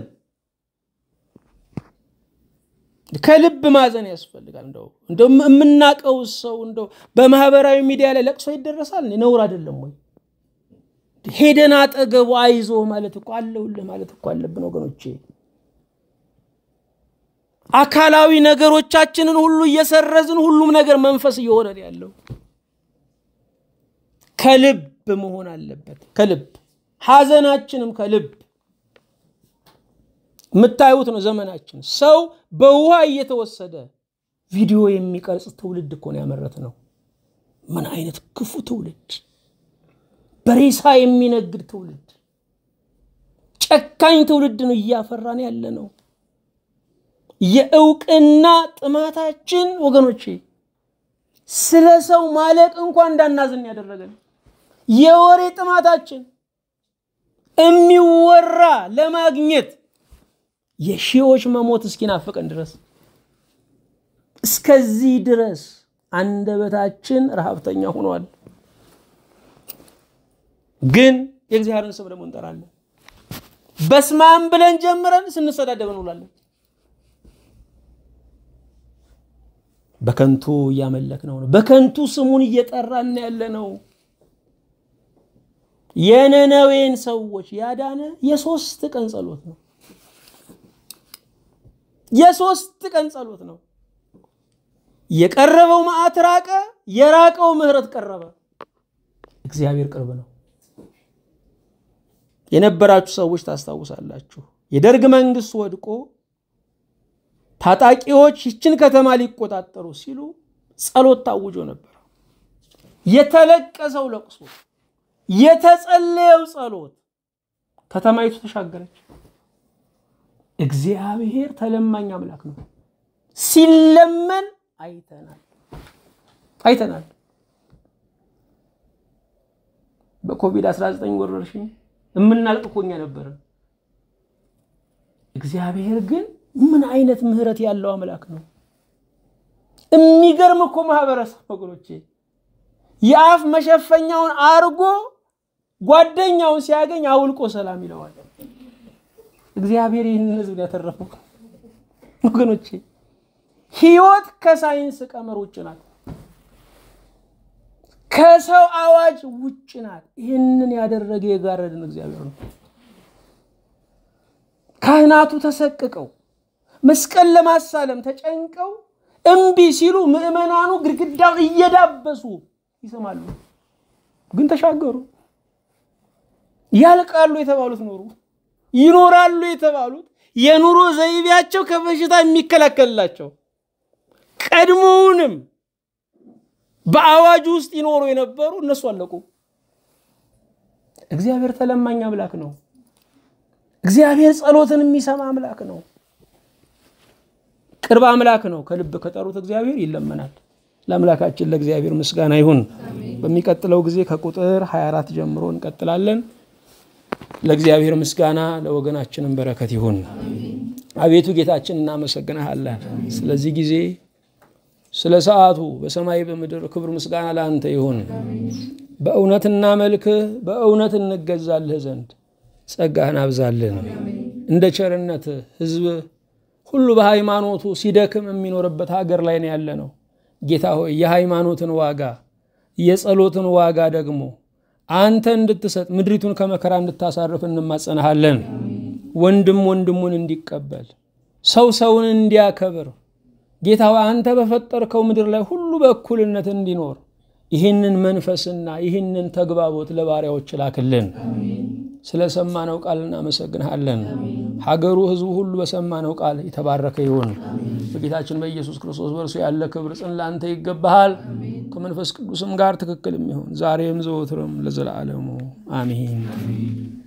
ከልብ ማዘን ያስፈልጋል። እንደው እንደው የምናቀው ሰው እንደው በማህበራዊ ሚዲያ ላይ ለቅሶ ይደረሳል። ነውር አይደለም ወይ? ሄደን አጠገቡ አይዞ ማለት እኮ አለሁልህ ማለት እኮ አለብን ወገኖቼ። አካላዊ ነገሮቻችንን ሁሉ እየሰረዝን ሁሉም ነገር መንፈስ እየሆነ ያለው ከልብ መሆን አለበት። ከልብ ሐዘናችንም ከልብ የምታዩት ነው። ዘመናችን ሰው በውሃ እየተወሰደ ቪዲዮ የሚቀርጽ ትውልድ እኮ ነው ያመረት ነው። ምን አይነት ክፉ ትውልድ! በሬሳ የሚነግድ ትውልድ፣ ጨካኝ ትውልድ ነው እያፈራን ያለ ነው። የእውቅና ጥማታችን ወገኖቼ ስለ ሰው ማለቅ እንኳን እንዳናዝን ያደረገን የወሬ ጥማታችን የሚወራ ለማግኘት የሺዎች መሞት እስኪናፍቀን ድረስ እስከዚህ ድረስ አንደበታችን ረሃብተኛ ሆኗል። ግን የእግዚአብሔርን ስም ደግሞ እንጠራለን። በስማም ብለን ጀምረን ስንሰዳደብ እንውላለን። በከንቱ እያመለክ ነው። በከንቱ ስሙን እየጠራን ያለ ነው። የነነዌን ሰዎች ያዳነ የሶስት ቀን ጸሎት ነው። የሶስት ቀን ጸሎት ነው። የቀረበው መዓት ራቀ፣ የራቀው ምሕረት ቀረበ። እግዚአብሔር ቅርብ ነው። የነበራችሁ ሰዎች ታስታውሳላችሁ። የደርግ መንግስት ወድቆ ታጣቂዎች ይችን ከተማ ሊቆጣጠሩ ሲሉ ጸሎት ታውጆ ነበር። የተለቀሰው ለቅሶ፣ የተጸለየው ጸሎት ከተማይቱ ተሻገረች። እግዚአብሔር ተለማኝ አምላክ ነው። ሲለመን አይተናል አይተናል። በኮቪድ-19 ወረርሽኝ የምናልቅ እኮ እኛ ነበርን። እግዚአብሔር ግን ምን አይነት ምሕረት ያለው አምላክ ነው! የሚገርም እኮ ማህበረሰብ ወገኖቼ፣ የአፍ መሸፈኛውን አርጎ ጓደኛውን ሲያገኝ አውልቆ ሰላም ይለዋል። እግዚአብሔር ይህንን ህዝብ ያተረፈው ወገኖቼ፣ ህይወት ከሳይንስ ቀመር ውጭ ናት። ከሰው አዋጅ ውጭ ናት። ይህንን ያደረገ የጋረድን እግዚአብሔር ነው። ካህናቱ ተሰቅቀው መስቀል ለማሳለም ተጨንቀው እምቢ ሲሉ ምዕመናኑ ግድግዳውን እየዳበሱ ይሰማሉ። ግን ተሻገሩ። ያልቃሉ የተባሉት ኖሩ። ይኖራሉ የተባሉት የኑሮ ዘይቤያቸው ከበሽታ የሚከላከልላቸው ቀድሞውንም በአዋጅ ውስጥ ይኖሩ የነበሩ እነሱ አለቁ። እግዚአብሔር ተለማኝ አምላክ ነው። እግዚአብሔር ጸሎትን የሚሰማ አምላክ ነው። ቅርብ አምላክ ነው። ከልብ ከጠሩት እግዚአብሔር ይለመናል። ለአምላካችን ለእግዚአብሔር ምስጋና ይሁን። በሚቀጥለው ጊዜ ከቁጥር 24 ጀምሮ እንቀጥላለን። ለእግዚአብሔር ምስጋና ለወገናችንም በረከት ይሁን። አቤቱ ጌታችን እናመሰግናሃለን ስለዚህ ጊዜ ስለ ሰዓቱ በሰማይ በምድር ክብር ምስጋና ለአንተ ይሁን። በእውነት እናመልክህ፣ በእውነት እንገዛልህ ዘንድ ጸጋህን አብዛልን። እንደ ቸርነት ህዝብ ሁሉ በሃይማኖቱ ሲደክም የሚኖርበት ሀገር ላይ ነው ያለ ነው። ጌታ ሆይ የሃይማኖትን ዋጋ የጸሎትን ዋጋ ደግሞ አንተ እንድትሰጥ ምድሪቱን ከመከራ እንድታሳርፍ እንማጸናሃለን። ወንድም ወንድሙን እንዲቀበል ሰው ሰውን እንዲያከብር ጌታ አንተ በፈጠርከው ምድር ላይ ሁሉ በእኩልነት እንዲኖር ይህንን መንፈስና ይህንን ተግባቦት ለባሪያዎች ላክልን። ስለሰማነው ቃል እናመሰግንሃለን። ሀገሩ፣ ህዝቡ ሁሉ በሰማነው ቃል የተባረከ ይሁን። በጌታችን በኢየሱስ ክርስቶስ በእርሱ ያለ ክብር ጽን ለአንተ ይገባሃል። ከመንፈስ ቅዱስም ጋር ትክክል የሚሆን ዛሬም ዘወትርም ለዘላለሙ አሚን።